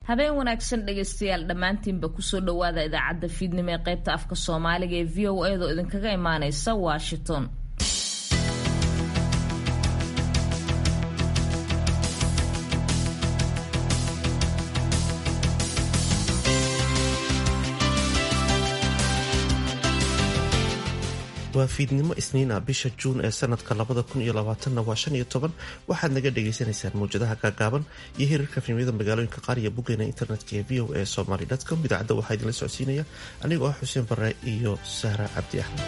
habeen wanaagsan dhegaystayaal dhammaantiinba kusoo dhowaada idaacadda fiidnimo ee qaybta afka soomaaliga ee v o a doo idinkaga imaaneysa washington waa fiidnimo isniina bisha juun ee sanadka labada kun iyo labaatanna waa shan iyo toban waxaad naga dhagaysanaysaan mawjadaha gaagaaban iyo hirarka fiimyada magaalooyinka qaar iyo boggeena internetka ee v o a somaly com idaacadda waxaa idinla socodsiinaya anigoo ah xuseen bare iyo sahra cabdi axmed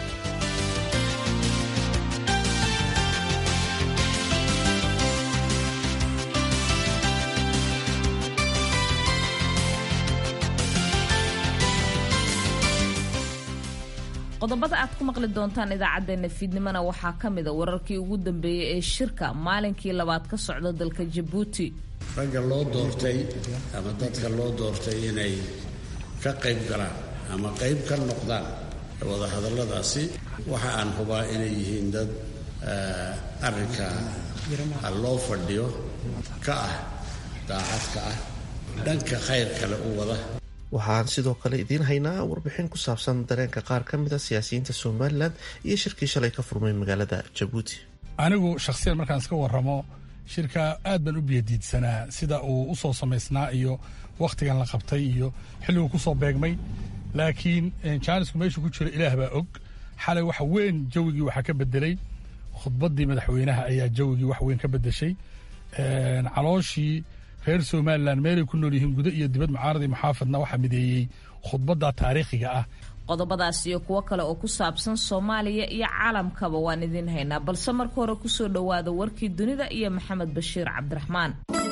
qodobada aad ku maqli doontaan idaacadeena fiidnimona waxaa ka mida wararkii ugu dambeeyey ee shirka maalinkii labaad ka socda dalka jabuuti ragga loo doortay ama dadka loo doortay inay ka qayb galaan ama qayb ka noqdaan wadahadalladaasi waxa aan hubaa inay yihiin dad arrinka loo fadhiyo ka ah daacad ka ah dhanka khayr kale u wada waxaan sidoo kale idiin haynaa warbixin ku saabsan dareenka qaar ka mida siyaasiyiinta somalilan iyo shirkii shalay ka furmay magaalada jabuuti anigu shakhsiyan markaan iska warramo shirka aad baan u biyadiidsanaa sida uu u soo samaysnaa iyo wakhtigan la qabtay iyo xilliguu ku soo beegmay laakiin jaanisku meeshuu ku jiro ilaah baa og xalay wax weyn jawigii waxaa ka bedelay khudbaddii madaxweynaha ayaa jawigii wax weyn ka bedeshay calooshii reer somalilan meelay ku nool yihiin gudo iyo dibad mucaaradii muxaafadna waxaa mideeyey khudbadda taariikhiga ah qodobadaas iyo kuwo kale oo ku saabsan soomaaliya iyo caalamkaba waan idiin haynaa balse marka hore kusoo dhowaada warkii dunida iyo maxamed bashiir cabdiraxmaan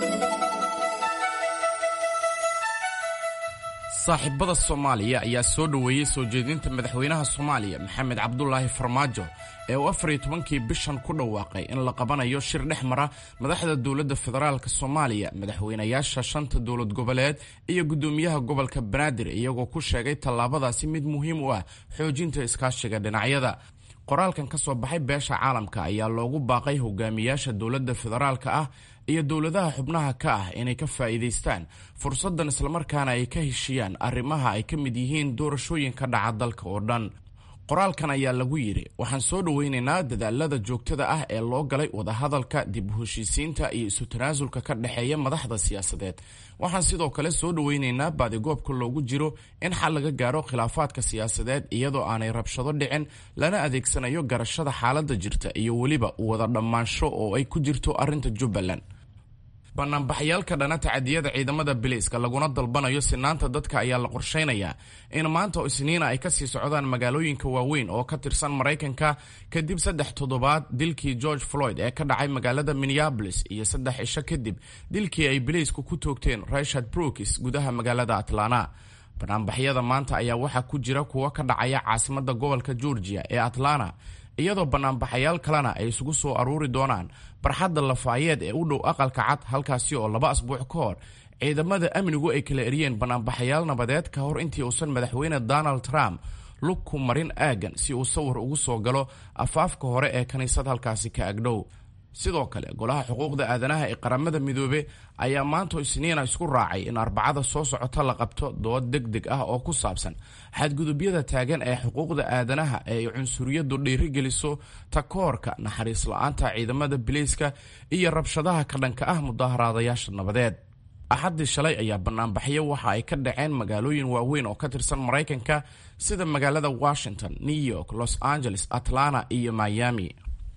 saaxiibada soomaaliya ayaa soo dhoweeyey soo jeedinta madaxweynaha soomaaliya maxamed cabdulaahi farmaajo ee uu afar iyo tobankii bishan ku dhawaaqay in la qabanayo shir dhex mara madaxda dowladda federaalk soomaaliya madaxweynayaasha shanta dowlad goboleed iyo guddoomiyaha gobolka banaadir iyagoo ku sheegay tallaabadaasi mid muhiim u ah xoojinta iskaashiga dhinacyada qoraalkan ka soo baxay beesha caalamka ayaa loogu baaqay hogaamiyaasha dowladda federaalka ah iyo dowladaha xubnaha ka ah inay ka faa'iidaystaan fursaddan islamarkaana ay ka heshiyaan arrimaha ay ka mid yihiin doorashooyinka dhaca dalka oo dhan qoraalkan ayaa lagu yidhi waxaan soo dhoweynaynaa dadaalada joogtada ah ee loo galay wadahadalka dib u heshiisiinta iyo isu tanaasulka ka dhexeeya madaxda siyaasadeed waxaan sidoo kale soo dhoweynaynaa baadigoobka loogu jiro in xal laga gaaro khilaafaadka siyaasadeed iyadoo aanay rabshado dhicin lana adeegsanayo garashada xaaladda jirta iyo weliba wada dhammaansho oo ay ku jirto arrinta jubbaland banaanbaxyaalka dhana tacadiyada ciidamada biliiska laguna dalbanayo sinaanta dadka ayaa la qorsheynayaa in maanta oo isniina ay kasii socdaan magaalooyinka waaweyn oo ka tirsan maraykanka kadib saddex toddobaad dilkii george floyd ee ka dhacay magaalada minneabolis iyo saddex cisho kadib dilkii ay biliisku ku toogteen richard brookis gudaha magaalada atlanta banaanbaxyada maanta ayaa waxaa ku jira kuwo ka dhacaya caasimada gobolka georgia ee atlanta iyadoo banaanbaxayaal kalena ay isugu soo aruuri doonaan barxadda lafaayeed ee u dhow aqalka cad halkaasi oo laba asbuuc ka hor ciidamada amnigu ay kala eriyeen banaanbaxayaal nabadeed ka hor intii uusan madaxweyne donald trump lug ku marin aagan si uu sawir ugu soo galo afaafka hore ee kiniisad halkaasi ka agdhow sidoo kale golaha xuquuqda aadanaha ee qaramada midoobe ayaa maanta isniina isku raacay in arbacada soo socota la qabto dood deg deg ah oo ku saabsan xadgudubyada taagan ee xuquuqda aadanaha ee ay cunsuriyadu dhiirigeliso takoorka naxariis la-aanta ciidamada bileyska iyo rabshadaha ka dhanka ah mudaaharaadayaasha nabadeed axaddii shalay ayaa banaanbaxyo waxa ay ka dhaceen magaalooyin waaweyn oo ka tirsan maraykanka sida magaalada washington new york los angeles atlanta iyo miami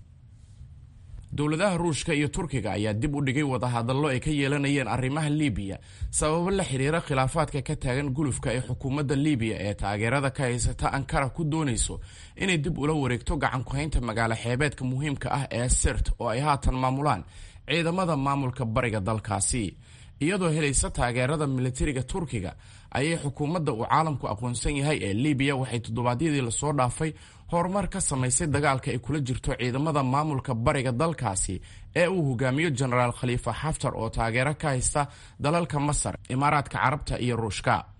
dowladaha ruushka iyo turkiga ayaa dib u dhigay wadahadallo ay ka yeelanayeen arrimaha libiya sababo la xiriira khilaafaadka ka taagan gulufka ee xukuumadda libiya ee taageerada ka haysata ankara ku doonayso inay dib ula wareegto gacan ku-haynta magaalo xeebeedka muhiimka ah ee sirt oo ay haatan maamulaan ciidamada maamulka bariga dalkaasi iyadoo helaysa taageerada militariga turkiga ayay xukuumadda uu caalamku aqoonsan yahay ee libiya waxay toddobaadyadii lasoo dhaafay horumar ka samaysay dagaalka ay kula jirto ciidamada maamulka bariga dalkaasi ee uu hogaamiyo jenaraal khaliifa xaftar oo taageero ka haysta dalalka masar imaaraadka carabta iyo ruushka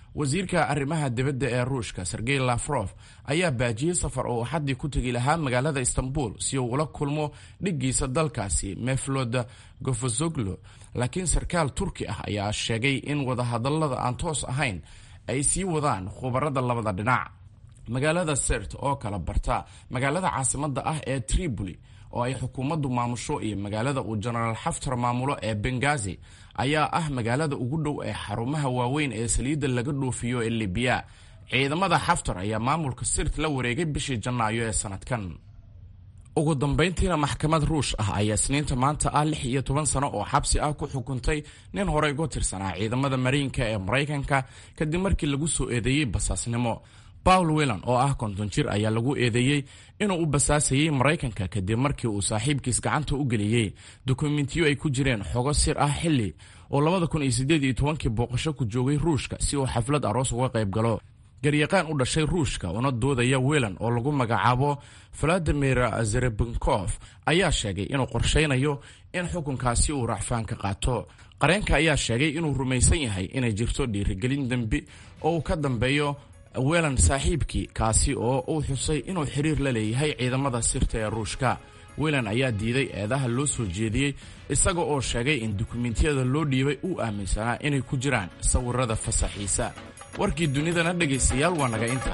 wasiirka arrimaha dibadda ee ruushka sergey lafrof ayaa baajiyey safar oo axaddii ku tegi lahaa magaalada istanbul si uu ula kulmo dhiggiisa dalkaasi meflod gofozoglo laakiin sarkaal turki ah ayaa sheegay in wadahadallada aan toos ahayn ay sii wadaan khubarada labada dhinac magaalada sert oo kala barta magaalada caasimadda ah ee tripoli oo ay xukuumaddu maamusho iyo magaalada uu jenaraal xaftar maamulo ee bengazi ayaa ah magaalada ugu dhow ee xarumaha waaweyn ee saliidda laga dhoofiyo ee libiya ciidamada xaftar ayaa maamulka sirt la wareegay bishii janaayo ee sanadkan ugu dambayntiina maxkamad ruush ah ayaa isniinta maanta ah lix iyo toban sano oo xabsi ah ku xukuntay nin horey uga tirsanaa ciidamada mariinka ee maraykanka kadib markii lagu soo eedeeyey basaasnimo paul wellan oo ah konton jir ayaa lagu eedeeyey inuu u basaasayey maraykanka kadib markii uu saaxiibkiis gacanta u geliyey dokumentiyo ay ku jireen xogo sir ah xilli oo labada kun iyo siddeed iyo tobankii booqasho ku joogay ruushka si uu xaflad aroos uga qayb galo garyaqaan u dhashay ruushka una doodaya wellan oo lagu magacaabo valadimir zerebenkof ayaa sheegay inuu qorshaynayo in xukunkaasi uu racfaan ka qaato qareenka ayaa sheegay inuu rumaysan yahay inay jirto dhiirigelin dembi oo uu ka dambeeyo welan saaxiibkii kaasi oo uu xusay inuu xiriir la leeyahay ciidamada sirta ee ruushka welan ayaa diiday eedaha loo soo jeediyey isaga oo sheegay in dukumentiyada loo dhiibay uu aaminsanaa inay ku jiraan sawirada fasaxiisa warkii dunidana dhegaystayaal waa naga inta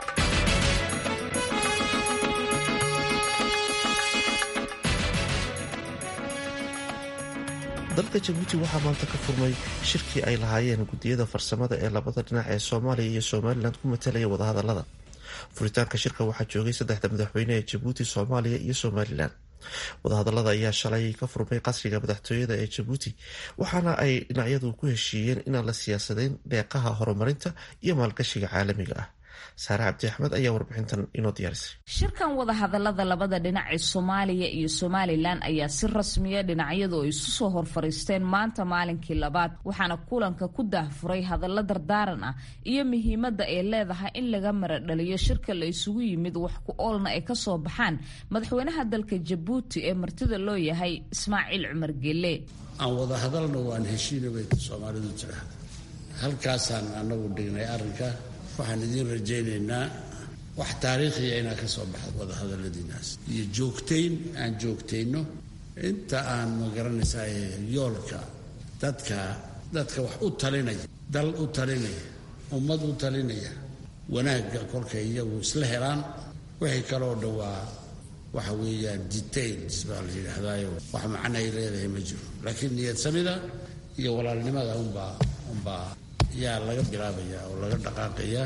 dalka jabuuti waxaa maanta ka furmay shirkii ay lahaayeen guddiyada farsamada ee labada dhinac ee soomaaliya iyo somalilan ku matalaya wadahadalada furitaanka shirka waxaa joogay saddexda madaxweyne ee jabuuti soomaaliya iyo somalilan wadahadalada ayaa shalay ka furmay qasriga madaxtooyada ee jabuuti waxaana ay dhinacyadu ku heshiiyeen inaan la siyaasadeyn deeqaha horumarinta iyo maalgashiga caalamiga ah saare cabdi axmed ayaa warbixintan inoo diyaarisay shirkan wadahadalada labada dhinac ee soomaaliya iyo somalilan ayaa si rasmiya dhinacyadu ay isu soo horfariisteen maanta maalinkii labaad waxaana kulanka ku daahfuray hadallo dardaaran ah iyo muhiimadda ay leedahay in laga maradhaliyo shirka la isugu yimid wax ku oolna ay kasoo baxaan madaxweynaha dalka jabuuti ee martida loo yahay ismaaciil cumar gelle aan wadahadalna waan heshiina bay soomaalidu jira halkaasaan anagu dhignay arrinka waxaan idiin rajaynaynaa wax taariikhiya inaa ka soo baxdo wadahadaladiinaas iyo joogtayn aan joogtayno inta aan magaranaysaa yoolka dadka dadka wax u talinaya dal u talinaya ummad u talinaya wanaagga kolkay iyagu isla helaan wixii kaloo dhowaa waxa weeyaan details baa la yidhaahdaayo wax macno ay leedahay ma jiro laakiin niyad samida iyo walaalnimada unbaa unbaa yaa laga bilaabaya oo laga dhaqaaqaya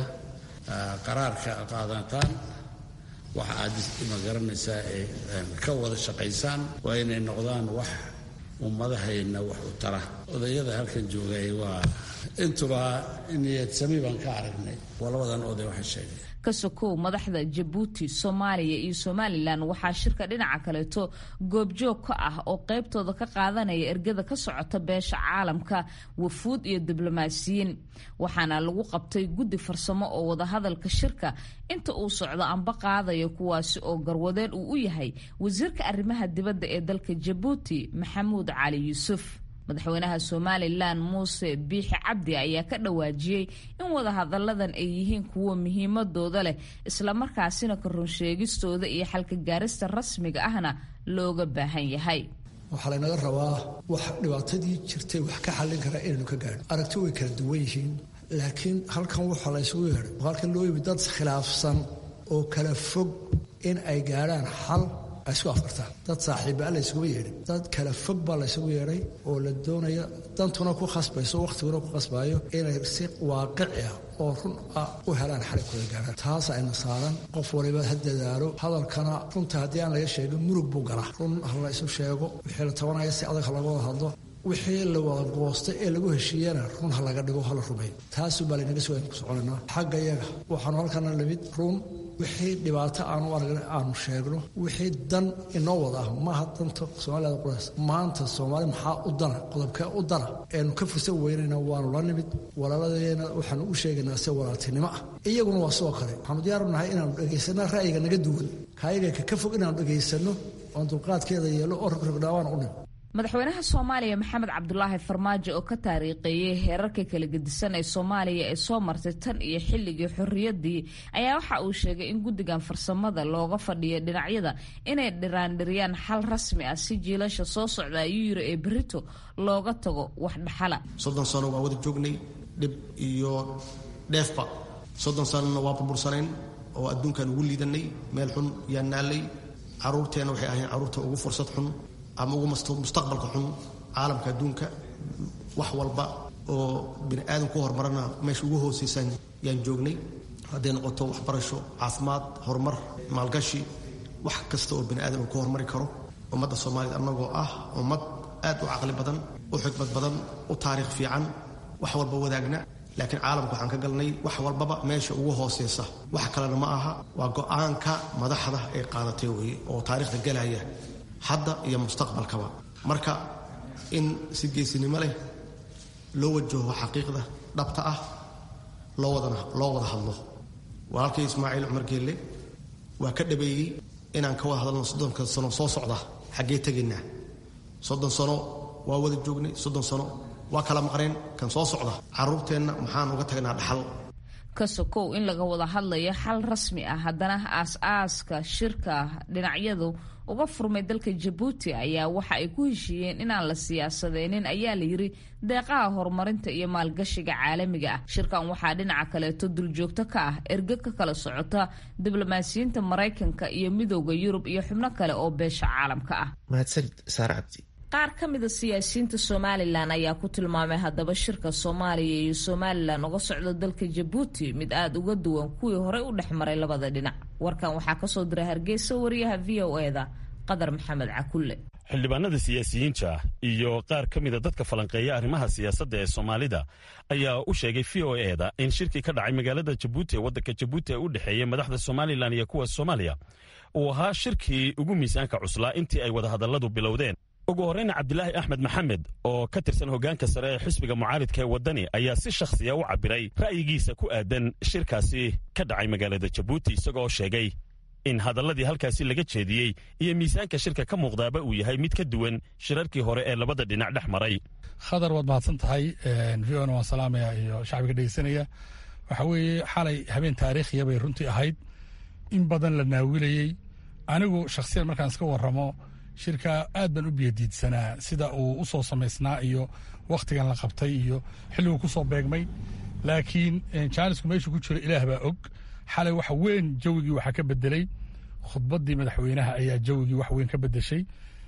qaraarka qaadataan waxa aad ma garanaysaa ee ka wada shaqaysaan waa inay noqdaan wax ummadahayna wax u tara odayada halkan joogay waa intuba niyad sami baan ka aragnay waa labadan oday waxay sheegay kasokow madaxda jabuuti soomaaliya iyo somalilan waxaa shirka dhinaca kaleeto goobjoog ka ah oo qaybtooda ka qaadanaya ergada ka socota beesha caalamka wafuud iyo diblomaasiyiin waxaana lagu qabtay guddi farsamo oo wadahadalka shirka inta uu socdo amba qaadaya kuwaasi oo garwadeen uu u yahay wasiirka arrimaha dibadda ee dalka jabuuti maxamuud cali yuusuf madaxweynaha somalilan muuse biixi cabdi ayaa ka dhawaajiyey in wadahadaladan ay yihiin kuwo muhiimadooda leh islamarkaasina ka runsheegistooda iyo xalka gaarista rasmiga ahna looga baahan yahay waxaa laynaga rabaa wax dhibaatadii jirtay wax ka xallin kara inaynu ka gaadho aragti way kala duwan yihiin laakiin halkan waxaa la ysugu yeedhay halkan loo yimid dad khilaafsan oo kala fog in ay gaadhaan xal ay isku afkartaan dad saaxiibbaa la ysuguba yeedhay dad kala fog baa la ysugu yeedhay oo la doonaya dantuna ku khasbayso wakhtiguna ku khasbaayo inay si waaqici ah oo run ah u helaan xalay kula gaadhaan taas ayna saaran qof waliba ha dadaalo hadalkana runta haddii aan laga sheegin murug buu galaa run ha la isu sheego wixii la tabanaya si adag ha laga wada hadlo wixii la wada goostay ee lagu heshiiyana run ha laga dhigo hala rumeeyo taasuunbaa laynaga soo ku soconaynaa xagga iyaga waxaanu halkana limid run wixii dhibaato aanu aragna aanu sheegno wixii dan inoo wada ah maaha danta soomaalida qurays maanta soomaali maxaa u dana qodobkee u dana eenu ka fursan weynayna waanu la nimid walaaladeena waxaanu u sheegaynaa si walaaltinimo ah iyaguna waa sidoo kale waxaanu diyaaru nahay inaanu dhegaysanno ra'yiga naga duwan kaayaga ka ka fog inaanu dhegaysanno oon dulqaadkeeda yeelo oo rogrogdhaawaan u nim madaxweynaha soomaaliya maxamed cabdulaahi farmaajo oo ka taariikheeyey heerarka kala gedisan ee soomaaliya ee soo martay tan iyo xilligii xorriyadii ayaa waxa uu sheegay in guddigan farsamada looga fadhiyo dhinacyada inay dhiraandhiriyaan xal rasmi ah si jiilasha soo socda ayuu yiri ee berito looga tago wax dhaxala soddon sano waa wada joognay dhib iyo dheefba soddon sanona waa burbursanayn oo adduunkan ugu liidanay meel xun yaa naallay caruurteenna waxay ahayn carruurta ugu fursad xun ama ugu mustaqbalka xun caalamka adduunka wax walba oo bini aadam ku horumarana meesha ugu hoosaysan yaan joognay hadday noqoto waxbarasho caafimaad horumar maalgashi wax kasta oo bini aadam uu ku horumari karo ummadda soomaaliyed annagoo ah ummad aad u caqli badan u xikmad badan u taariikh fiican wax walba wadaagna laakiin caalamka waxaan ka galnay wax walbaba meesha ugu hooseysa wax kalena ma aha waa go-aanka madaxda ay qaadatay weye oo taariikhda galaya hadda iyo mustaqbalkaba marka in si geesinimo leh loo wajaho xaqiiqda dhabta ah loo wadana loo wada hadlo walaalkay ismaaciil cumar geelle waa ka dhabeeyey inaan ka wada hadalno soddonka sano soo socda xaggee tegaynaa soddon sano waa wada joognay soddon sano waa kala maqneen kan soo socda carruurteenna maxaan uga tagnaa dhaxal ka sokow in laga wada hadlayo xal rasmi ah haddana aas-aaska shirka dhinacyadu uga furmay dalka jabuuti ayaa waxa ay ku heshiiyeen inaan la siyaasadeynin ayaa la yiri deeqaha horumarinta iyo maalgashiga caalamiga ah shirkan waxaa dhinaca kaleeto duljoogto ka ah erge ka kala socota diblomaasiyiinta maraykanka iyo midooda yurub iyo xubno kale oo beesha caalamka ah mahadsanid saare cabdi qaar ka mida siyaasiyiinta somalilan ayaa ku tilmaamay haddaba shirka soomaaliya iyo somalilan uga socda dalka jabuuti mid aada uga duwan kuwii horey u dhex maray labada dhinac warkan waxaa kasoo diray hargeysa wariyaha v o eda qadar maxamed cakulle xildhibaanada siyaasiyiinta iyo qaar ka mida dadka falanqeeya arrimaha siyaasadda ee soomaalida ayaa u sheegay v o eda in shirkii ka dhacay magaalada jabuuti ee waddanka jabuuti ee u dhexeeya madaxda somalilan iyo kuwa soomaaliya uu ahaa shirkii ugu miisaanka cuslaa intii ay wadahadalladu bilowdeen ugu horreyna cabdilaahi axmed maxamed oo ka tirsan hoggaanka sare ee xisbiga mucaaridka ee waddani ayaa si shakhsiya u cabbiray ra'yigiisa ku aadan shirkaasi ka dhacay magaalada jabuuti isagoo sheegay in hadalladii halkaasi laga jeediyey iyo miisaanka shirka ka muuqdaaba uu yahay mid ka duwan shirarkii hore ee labada dhinac dhex maray khadar waad mahadsan tahay v o na waan salaamaya iyo shacbiga dhegeysanaya waxa weeye xalay habeen taariikhiya bay runtii ahayd in badan la naawilayey anigu shakhsiyan markaan iska warramo shirka aad baan u biyadiidsanaa sida uu u soo samaysnaa iyo wakhtigan la qabtay iyo xilliguu ku soo beegmay laakiin jaanisku meeshuu ku jiro ilaah baa og xalay wax weyn jawigii waxaa ka bedelay khudbaddii madaxweynaha ayaa jawigii wax weyn ka bedeshay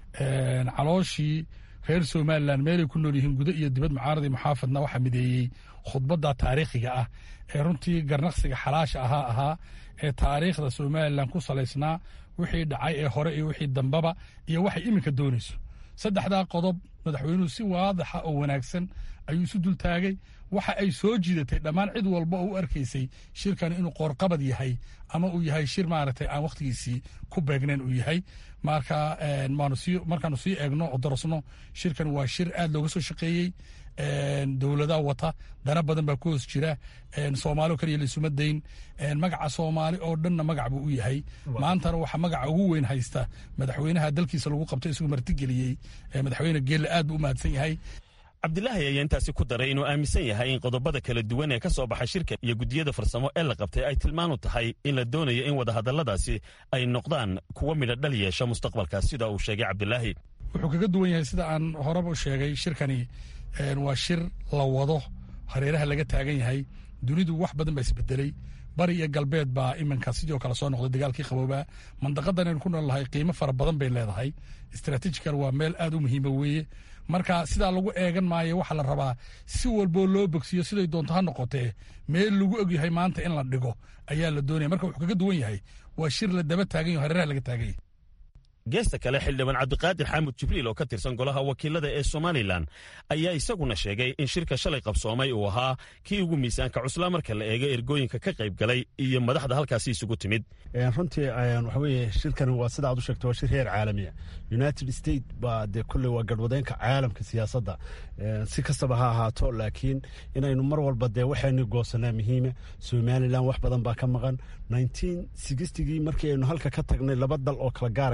calooshii reer somalilan meelay ku nool yihiin gudo iyo dibad mucaaradii muxaafadna waxaa mideeyey khudbadda taariikhiga ah ee runtii garnaqsiga xalaasha ahaa ahaa ee taariikhda somalilan ku salaysnaa wixii dhacay ee hore iyo wixii dambaba iyo waxay iminka doonayso saddexdaa qodob madaxweynuhu si waadaxa oo wanaagsan ayuu isu dultaagay waxa ay soo jiidatay dhammaan cid walba oo u arkaysay shirkan inuu qoorqabad yahay ama uu yahay shir maaragtay aan wakhtigiisii ku beegnayn uu yahay marka markaanu sii eegno oo darasno shirkan waa shir aad looga soo shaqeeyey dowladaha wata dana badan baa ku hoos jira soomaali oo kaliya laisuma dayn magaca soomaali oo dhanna magac buu u yahay maantana waxaa magaca ugu weyn haysta madaxweynaha dalkiisa lagu qabtay isagoo martigeliyey madaxweyne geelle aad buu u mahadsan yahay cabdilaahi ayaa intaasi ku daray inuu aaminsan yahay in qodobada kala duwan ee ka soo baxay shirka iyo guddiyada farsamo ee la qabtay ay tilmaan u tahay in la doonayo in wadahadalladaasi ay noqdaan kuwa midho dhal yeesha mustaqbalka sida uu sheegay cabdilaahi wuxuu kaga duwan yahay sida aan horeba u sheegay shirkani waa shir la wado hareeraha laga taagan yahay dunidu wax badan baa isbedelay bari iyo galbeed baa iminka sidoo kale soo noqday dagaalkii qaboobaa mandaqadan aynu ku noolnahay qiimo fara badan bay leedahay stratejical waa meel aad u muhiima weeye marka sidaa lagu eegan maayo waxaa la rabaa si walboo loo bogsiyo siday doonto ha noqotee meel lagu ogyahay maanta in la dhigo ayaa la doonaya marka wuxuu kaga duwan yahay waa shir la daba taagan yaho hareeraha laga taagan yahay geesta kale xildhibaan cabdiqaadir xaamud jibriil oo ka tirsan golaha wakiilada ee somalilan ayaa isaguna sheegay in shirka shalay qabsoomay uu ahaa kii ugu miisaanka cuslaa marka la eego ergooyinka ka qayb galay iyo madaxda halkaasi isugu timid runtii waxa weeye shirkani waa sida aad u sheegto waa shir heer caalamiya united state baa dee kolley waa garhwadeenka caalamka siyaasadda si kastaba ha ahaato laakiin inaynu mar walba dee waxaynu goosanaa muhiima somalilan wax badan baa ka maqan nineteen sixtigii markii aynu halka ka tagnay laba dal oo kala gaaraynu ahayn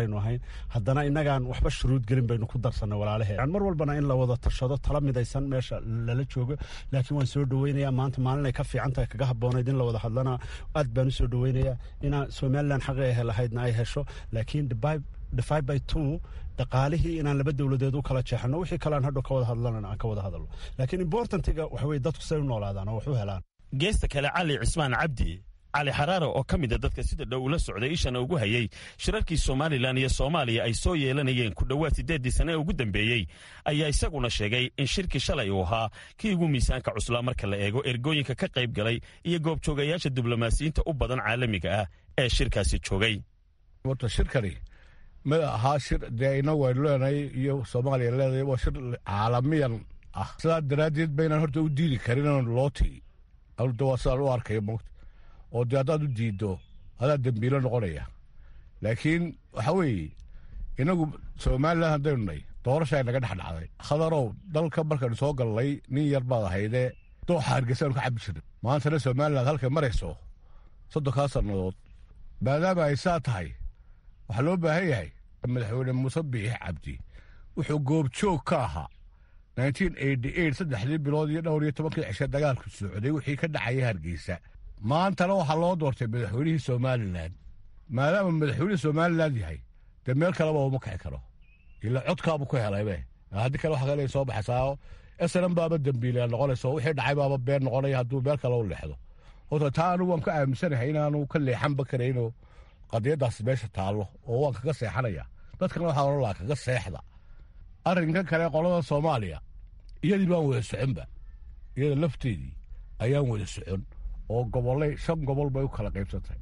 haddana innagaan waxba shuruud gelin baynu ku darsanay walaalaheen mar walbana in la wada tashado tala midaysan meesha lala joogo laakiin waan soo dhoweynayaa maanta maalin ay ka fiican tahay kaga habboonayd in la wada hadlana aad baan u soo dhoweynayaa inaa somalilan xaqi ay lahaydna ay hesho laakiin divide by two dhaqaalihii inaan laba dowladeed u kala jeexano wixii kalean hadhow ka wada hadlana aan ka wada hadalno laakiin importantiga waxa weye dadku say u noolaadaan oo wax u helaan geesta kale cali cismaan cabdi cali xaraare oo ka mida dadka sida dhow ula socday ishana ugu hayey shirarkii somalilan iyo soomaaliya ay soo yeelanayeen ku dhowaad siddeeddii sane ee ugu dambeeyey ayaa isaguna sheegay in shirkii shalay uu ahaa kii ugu miisaanka cuslaa marka la eego ergooyinka ka qayb galay iyo goobjoogayaasha diblomaasiyiinta u badan caalamiga ah ee shirkaasi joogay shirkani ma ahaa shir dee inagu aynu leenahay iyo soomaaliya leedahay waa shir caalamiyan ah sidaa daraaddeed baynaan horta u diidi karin loo tigi de waa sidaan u arkaya moogta oo dee haddaad u diiddo adaa dembiilo noqonaya laakiin waxa weeye inagu somalilan haddaynu nay doorasha ay naga dhex dhacday khadarow dalka markaynu soo gallay nin yar baad ahaydee dooxa hargeysaanu ka cabbi jirnay maantana somalilan halkay marayso soddonkaa sannadood maadaama ay saa tahay waxaa loo baahan yahay madaxweyne muuse biix cabdi wuxuu goobjoog ka ahaa saddexdii bilood iyo dhowr iyo tobankii cishe dagaalku socday wixii ka dhacaya hargeysa maantana waxaa loo doortay madaxweynihii somalilan maadaama madaxweynihii somalilan yahay dee meel kaleba uma kici karo ila codkaabu ku helaybe haddii kale waxa kale soo baxaysaa snm baaba dembiilaya noqonayso wixii dhacay baaba been noqonaya hadduu meel kale u leexdo horta taa anigu waan ka aaminsanahay inaanu ka leexanba karayno qadiyadaas meesha taallo oo waan kaga seexanaya dadkana waxaa ohan lahaa kaga seexda arrinkan kale qolada soomaaliya iyadii baan wada soconba iyada lafteedii ayaan wada socon oo gobolay shan gobol bay u kala qaybsantay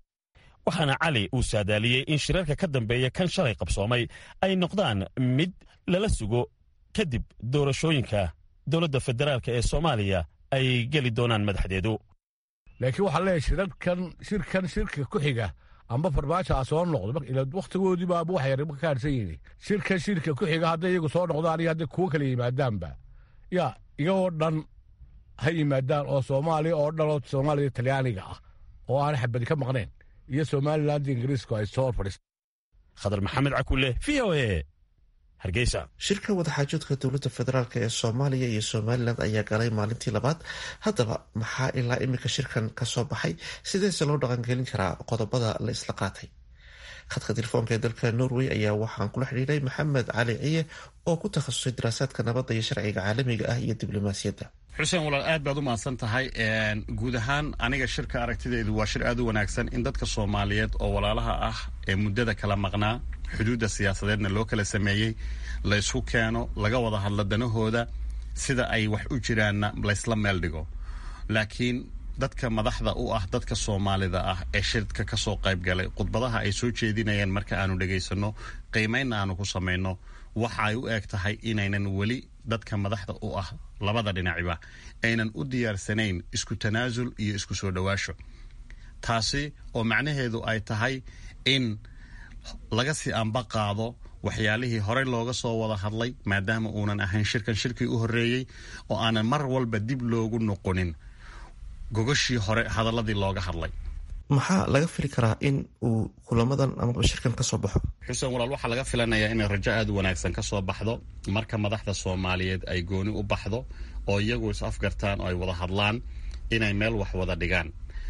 waxaana cali uu saadaaliyey in shirarka ka dambeeya kan shalay qabsoomay ay noqdaan mid lala sugo kadib doorashooyinka dowladda federaalka ee soomaaliya ay geli doonaan madaxdeedu laakiin waxaa leeyahay shirarkan shirkan shirka ku xiga amba farmaajo a soo noqdo wakhtigoodii baaba wax yar ka kaarsan yihin shirkan shirka ku xiga hadday iyagu soo noqdaan iyo hadday kuwo kala yimaadaanba yaa iyagoo dhan ha yimaadaan oo soomaaliya oo dhan oo soomaaliya talyaaniga ah oo aan xabadi ka maqnayn iyo somaliland ingiriisku ay soo fadhiista khadar maxamed cakulle v o e hargeysa shirka wadaxaajoodka dowladda federaalk ee soomaaliya iyo somalilan ayaa galay maalintii labaad haddaba maxaa ilaa imika shirkan ka soo baxay sideese loo dhaqangelin karaa qodobada la isla qaatay khadka telefoonka ee dalka norway ayaa waxaan kula xidhiiray maxamed cali ciye oo ku takhasusay daraasaadka nabadda iyo sharciga caalamiga ah iyo diblomaasiyadda xuseen walaal aad baad u mahadsan tahay guud ahaan aniga shirka aragtideedu waa shir aad u wanaagsan in dadka soomaaliyeed oo walaalaha ah ee muddada kala maqnaa xuduudda siyaasadeedna loo kala sameeyey la ysku keeno laga wada hadlo danahooda sida ay wax u jiraanna laysla meel dhigo laakiin dadka madaxda u ah dadka soomaalida ah ee shirka ka soo qayb galay khudbadaha ay soo jeedinayaan marka aanu dhegaysanno qiimaynna aanu ku samayno waxa ay u eg tahay inaynan weli dadka madaxda u ah labada dhinaciba aynan u diyaarsanayn isku tanaasul iyo isku soo dhowaasho taasi oo macnaheedu ay tahay in laga sii amba qaado waxyaalihii horey looga soo wada hadlay maadaama uunan ahayn shirkan shirkii u horreeyey oo aanan mar walba dib loogu noqonin gogashii hore hadaladii looga hadlay maxaa laga fili karaa in uu kulamadan amaba shirkan ka soo baxo xuseen walaal waxaa laga filanayaa inay rajo aad u wanaagsan ka soo baxdo marka madaxda soomaaliyeed ay gooni u baxdo oo iyagu is afgartaan oo ay wada hadlaan inay meel wax wada dhigaan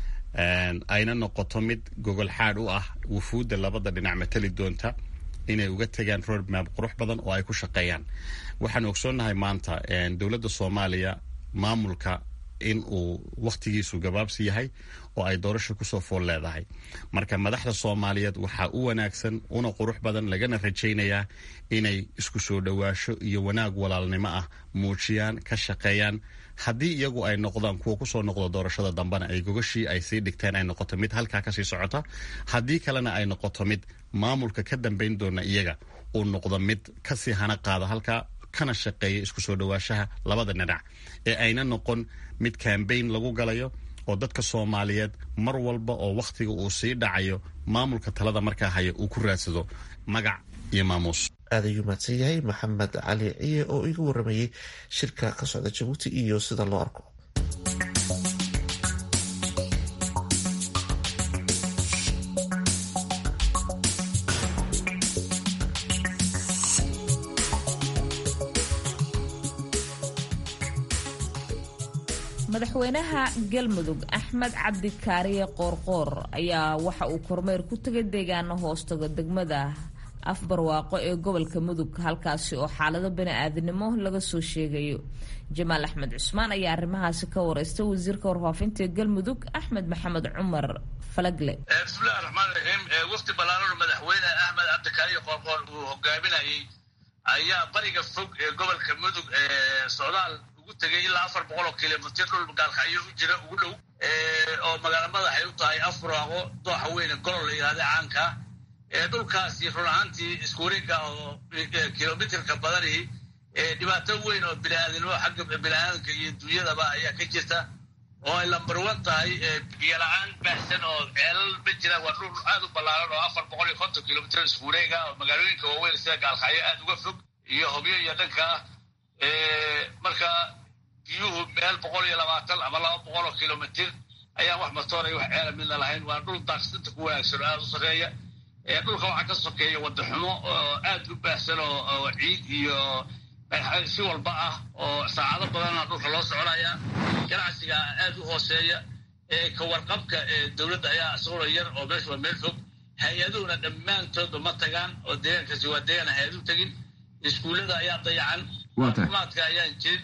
ayna noqoto mid gogol xaadh u ah wufuudda labada dhinac matali doonta inay uga tegaan roadmap qurux badan oo ay ku shaqeeyaan waxaan ogsoonnahay maanta dowladda soomaaliya maamulka in uu wakhtigiisu gabaabsi yahay oo ay doorasho kusoo fool leedahay marka madaxda soomaaliyeed waxaa u wanaagsan una qurux badan lagana rajaynayaa inay isku soo dhowaasho iyo wanaag walaalnimo ah muujiyaan ka shaqeeyaan haddii iyagu ay noqdaan kuwa kusoo noqdo doorashada dambena ay gogashii ay sii dhigteen ay noqoto mid halkaa kasii socota haddii kalena ay noqoto mid maamulka ka dambayn doona iyaga uu noqdo mid kasii hana qaada halkaa kana shaqeeya isku soo dhowaashaha labada dhinac ee ayna noqon mid kambayn lagu galayo oo dadka soomaaliyeed mar walba oo wakhtiga uu sii dhacayo maamulka talada markaa haya uu ku raadsado magac iyo maamuus aad ayuu mahadsan yahay maxamed cali ciye oo iga waramayey shirka ka socda jabuuti iyo sida loo arko madaxweynaha galmudug axmed cabdi kaariye qoorqoor ayaa waxa uu kormeer ku tegay deegaano hoostaga degmada afbarwaaqo ee gobolka mudug halkaasi oo xaalado bani-aadinimo laga soo sheegayo jamaal axmed cusmaan ayaa arrimahaasi ka wareystay wasiirka warfaafinta ee galmudug axmed maxamed cumar falagle bismillahi raxmaan raxiim wafdi ballaaran madaxweyne axmed cabdikaariye qoorqoor uu hogaaminayay ayaa bariga fog ee gobolka mudug ee socdaal ugu tegay ilaa afar boqol oo kilomitr dhul gaalkacyo u jira ugu dhow oo magaala madaxay u tahay afraaqo dooxa weyne golol la yihahda caanka dhulkaasi run ahaantii isku wareega oo kilomitrka badanihi dhibaato weyn oo biniaadinimo xagga biniaadanka iyo dunyadaba ayaa ka jirta oo ay lambarwan tahay biyola-aan baahsan oo ceelal ma jiraan waa dhul aad u ballaaran oo afar boqol iyo konton kilomitr isku wareega oo magaalooyinka waaweyn sida gaalkacyo aad uga fog iyo hobyo iyo dhanka marka biyuhu meel boqol iyo labaatan ama laba boqol oo kilomitr ayaan wax matoonay wax ceela midna lahayn waa dhul daaqsinta ku wanaagsan oo aad u sarreeya dhulka waxaa ka sokeeya wadaxumo oo aad u baahsan oo ciid iyo si walba ah oo saacado badana dhulka loo soconaya ganacsiga aad u hooseeya ka warqabka dowladda ayaa isaguna yar oo meesha waa meel fog hay-aduhuna dhammaantoodba ma tagaan oo deegaankaasi waa deegaan hay-adu tegin iskuullada ayaa dayacan caafimaadka ayaan jirin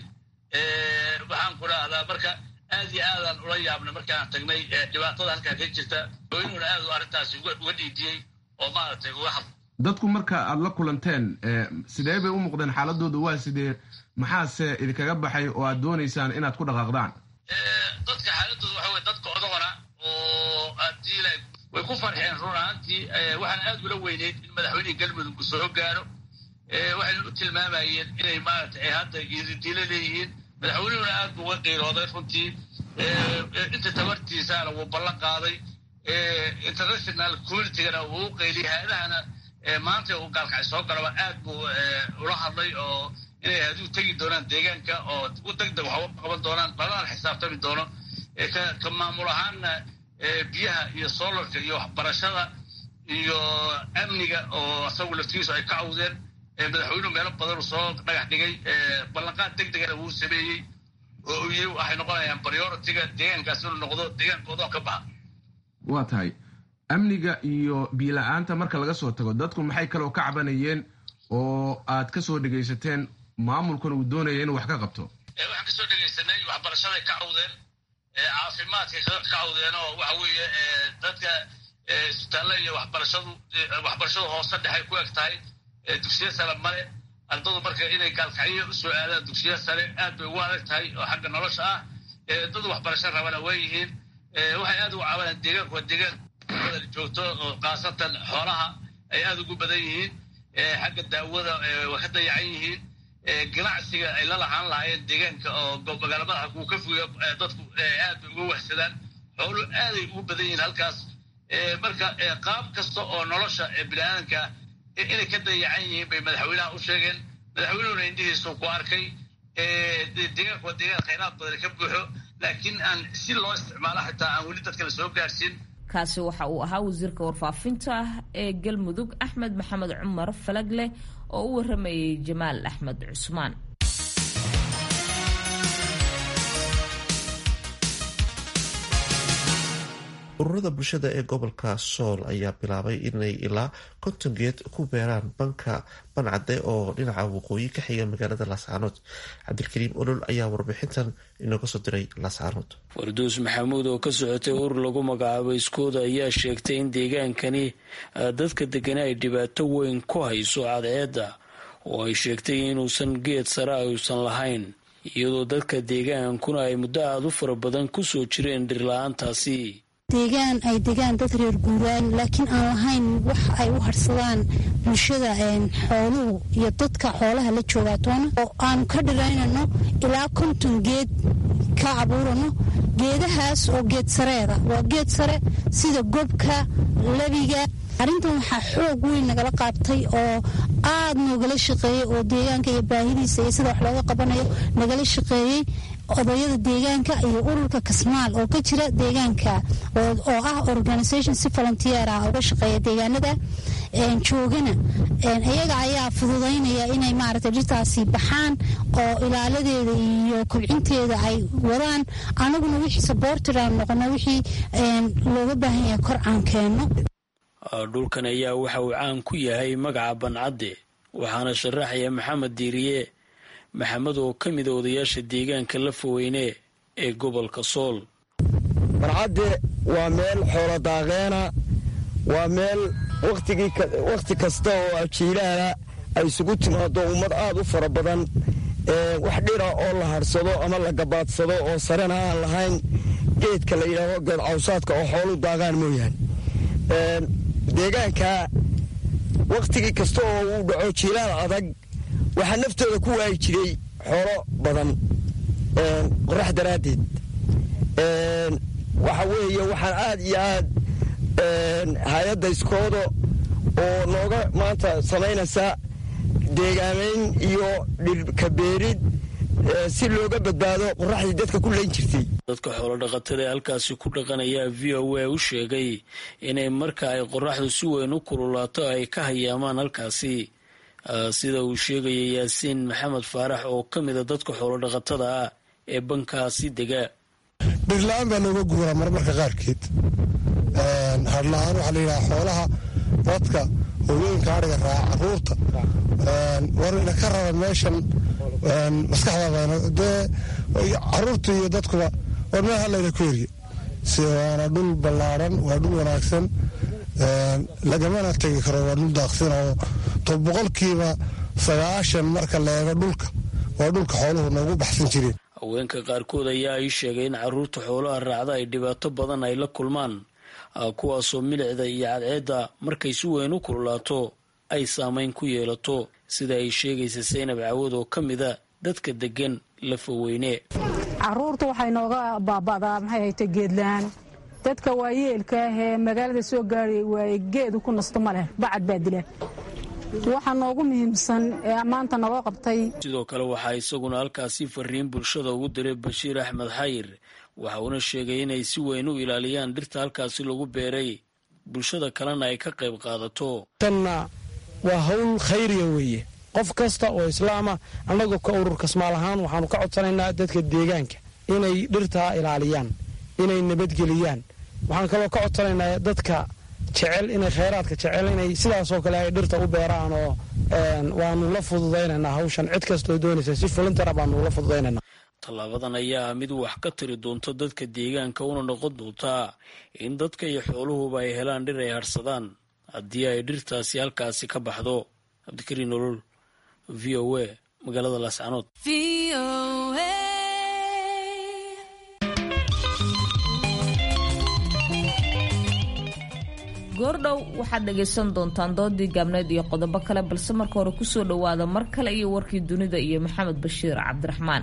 waxaan ku dhahdaa marka aad iyo aadaan ula yaabnay markaan tagnay dhibaatada halkaa ka jirta hooynuhuna aad u arrintaasi uga dhiidiyey oo maaragtay uga had dadku marka aad la kulanteen sidee bay u muuqdeen xaaladooda waa sidee maxaase idinkaga baxay oo aad doonaysaan inaad ku dhaqaaqdaan dadka xaaladooda waxa wey dadka odagona oo aadila way ku farxeen run ahaantii waxaan aad ula weyneyd in madaxweynihii galmudug uu soo gaaro waxayna u tilmaamayeen inay maaragtay hadda ididiilo leeyihiin madaxweynuhuna aad buu uga qiirooday runtii inta tabartiisaana wuu ballan qaaday international communitygana wuu u qayliyay hay-adahana maanta uu gaalkacay soo galaba aad buu ula hadlay oo inay haduu tegi doonaan deegaanka oo u degdeg waxba qaban doonaan badanaan xisaabtami doono ka maamul ahaanna biyaha iyo solarka iyo waxbarashada iyo amniga oo isagu laftigiisu ay ka cawdeen madaxweynuhu meelo badan uu soo dhagax dhigay ballanqaad deg degana wuu sameeyey oo uu yiri waxay noqonayaan prioritiga deegaankaas inuu noqdo deegaanka odoon ka baxa waa tahay amniga iyo biila-aanta marka laga soo tago dadku maxay kaloo ka cabanayeen oo aad ka soo dhegaysateen maamulkuna uu doonaya inuu wax ka qabto waxaan kasoo dhegaysanay waxbarashaday ka cawdeen caafimaadkay ka cawdeen oo waxa weeye dadka isbitaalla iyo waxbarashadu waxbarashadu hoose dhexay ku eg tahay dugsiya sare male ardadu marka inay gaalkacyo usoo aadaan dugsiya sare aad bay ugu adag tahay oo xagga nolosha ah dad waxbarasho rabana waa yihiin waxay aad ugu cabanaan deegaanku waa deegaan badan joogto oo khaasatan xoolaha ay aad ugu badan yihiin xagga daawada waa ka dayacan yihiin ganacsiga ay la lahaan lahaayeen deegaanka oo magaala madaxa kuu ka fuyo dadku aad bay uga wahsadaan xoolu aaday ugu badan yihiin halkaas marka qaab kasta oo nolosha biniaadanka inay ka dayacan yihiin bay madaxweynaha u sheegeen madaxweynuhuna indhihiisu ku arkay deegaanku waa deegaan khayraad badan ka buuxo laakiin aan si loo isticmaalo xitaa aan weli dadka la soo gaarsiin kaasi waxa uu ahaa wasiirka warfaafinta ee galmudug axmed maxamed cumar falagle oo u waramayay jamaal axmed cusmaan ururada bulshada ee gobolka sool ayaa bilaabay inay ilaa konton geed ku beeraan banka bancade oo dhinaca waqooyi ka xiga magaalada laascaanood cabdilkariim olol ayaa warbixintan inooga soo diray laascaanood farduus maxamuud oo ka socotay urur lagu magacaabo iskooda ayaa sheegtay in deegaankani dadka degana ay dhibaato weyn ku hayso cadceedda oo ay sheegtay inuusan geed sare ayuusan lahayn iyadoo dadka deegaankuna ay muddo aada u fara badan kusoo jireen dhirla-aantaasi deegaan ay degaan dad reer guuraan laakiin aan lahayn wax ay u harsadaan bulshada xooluhu iyo dadka xoolaha la joogaatoona oo aanu ka dhiraynano ilaa konton geed ka abuurano geedahaas oo geed sareeda waa geed sare sida gobka lebiga arrintan waxaa xoog weyn nagala qaabtay oo aad noogala shaqeeyey oo deegaanka iyo baahidiisa iyo sida wax looga qabanayo nagala shaqeeyey odayada deegaanka iyo ururka kasmaal oo ka jira deegaanka oo ah organisation si volunteer ah uga shaqeeya deegaanada joogana iyaga ayaa fududaynaya inay maaragtay dhirtaasi baxaan oo ilaaladeeda iyo kobcinteeda ay wadaan anaguna wixii saboortir aan noqono wixii looga baahan yahay kor aan keenno dhulkan ayaa waxa uu caan ku yahay magaca bancadde waxaana sharaxaya maxamed diiriye maxamed oo ka mida odayaasha deegaanka lafaweyne ee gobolka sool bancadde waa meel xoolo daaqeena waa meel wakhti kasta oo ajiilaala ay isugu timaado ummad aad u fara badan wax dhira oo la hadhsado ama la gabaadsado oo sarena aan lahayn geedka la yidhaaho geed cawsaadka oo xoolu daaqaan mooyaane deegaanka wakhtigii kasta oo uu dhaco jiilaal adag waxaa naftooda ku waayi jiray xoolo badan qorax daraaddeed waxa weeye waxaan aad iyo aad hay-adda iskoodo oo nooga maanta samaynaysa deegaamayn iyo dhirkabeerid si looga badbaado qoraxdii dadka ku layn jirtay dadka xoolodhaqatada ee halkaasi ku dhaqanayaa v o a u sheegay inay marka ay qoraxdu si weyn u kululaato ay ka hayaamaan halkaasi sida uu sheegaya yaasiin maxamed faarax oo ka mida dadka xoolodhaqatada ah ee bankaasi dega dhirla-aan baa looga guuraa marmarka qaarkeed hadla-aan waxaa layidhaha xoolaha dadka hooyooyinka adhiga raaca caruurta warina ka raba meeshan maskaxda dee caruurta iyo dadkuba war meel halayna ku eriye si waana dhul ballaaran waa dhul wanaagsan lagamana tegi karo waa dhul daaqsin oo to boqolkiiba sagaashan marka la eego dhulka waa dhulka xooluhu noogu baxsan jireen haweenka qaarkood ayaa ii sheegay in caruurta xoolaha raacda ay dhibaato badan ay la kulmaan kuwaasoo milicda iyo cadceedda markay si weyn u kululaato ay saamayn ku yeelato sida ay sheegaysa saynab cawad oo ka mida dadka deggan lafaweyne caruurta waxay nooga baaba'daa maxay hayta geedlaan dadka waayeelka ah ee magaalada soo gaaraya waaye geedu ku nasto ma leh bacad baa dila waxa noogu muhiimsan ee maanta naloo qabtay sidoo kale waxaa isaguna halkaasi fariin bulshada ugu diray bashiir axmed xayir waxa uuna sheegay inay si weyn u ilaaliyaan dhirta halkaasi lagu beeray bulshada kalena ay ka qayb qaadato tanna waa hawl khayriya weeye qof kasta oo islaama annaga ka urur kasmaal ahaan waxaanu ka codsanaynaa dadka deegaanka inay dhirtaa ilaaliyaan inay nabadgeliyaan waxaan kaloo ka codsanaynaa dadka jecel inay kheyraadka jecel inay sidaasoo kale ay dhirta u beeraan oo waanu la fududaynaynaa hawshan cid kastoo doonaysa si fulintara baanu la fududaynanaa tallaabadan ayaa mid wax ka tiri doonta dadka deegaanka una noqon doontaa in dadka iyo xooluhuba ay helaan dhir ay harsadaan haddii ay dhirtaasi halkaasi ka baxdo cabdikariin nolol v o a magaalada laascanood goordhow waxaad dhagaysan doontaan doodii gaabneed iyo qodobo kale balse marka hore kusoo dhowaada mar kale iyo warkii dunida iyo maxamed bashiir cabdiraxmaan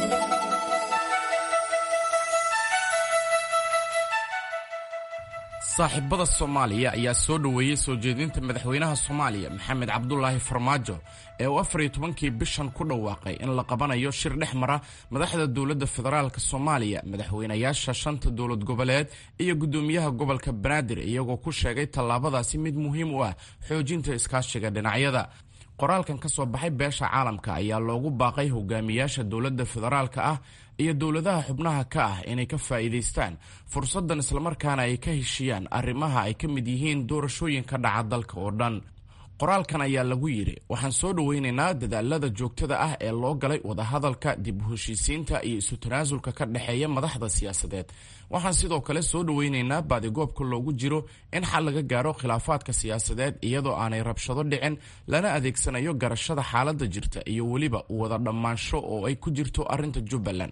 saaxiibada soomaaliya ayaa soo dhoweeyey soo jeedinta madaxweynaha soomaaliya maxamed cabdulaahi farmaajo ee uu afar iyo tobankii bishan ku dhawaaqay in la qabanayo shir dhex mara madaxda dowladda federaalk soomaaliya madaxweynayaasha shanta dowlad goboleed iyo guddoomiyaha gobolka banaadir iyagoo ku sheegay tallaabadaasi mid muhiim u ah xoojinta iskaashiga dhinacyada qoraalkan ka soo baxay beesha caalamka ayaa loogu baaqay hogaamiyaasha dowladda federaalka ah iyo dowladaha xubnaha ka ah inay ka faa'iidaystaan fursaddan islamarkaana ay ka heshiyaan arrimaha ay ka mid yihiin doorashooyinka dhaca dalka oo dhan qoraalkan ayaa lagu yidhi waxaan soo dhoweynaynaa dadaalada joogtada ah ee loo galay wadahadalka dib u heshiisiinta iyo isu tanaasulka ka dhexeeya madaxda siyaasadeed waxaan sidoo kale soo dhoweynaynaa baadigoobka loogu jiro in xal laga gaaro khilaafaadka siyaasadeed iyadoo aanay rabshado dhicin lana adeegsanayo garashada xaaladda jirta iyo weliba wada dhammaansho oo ay ku jirto arrinta jubbaland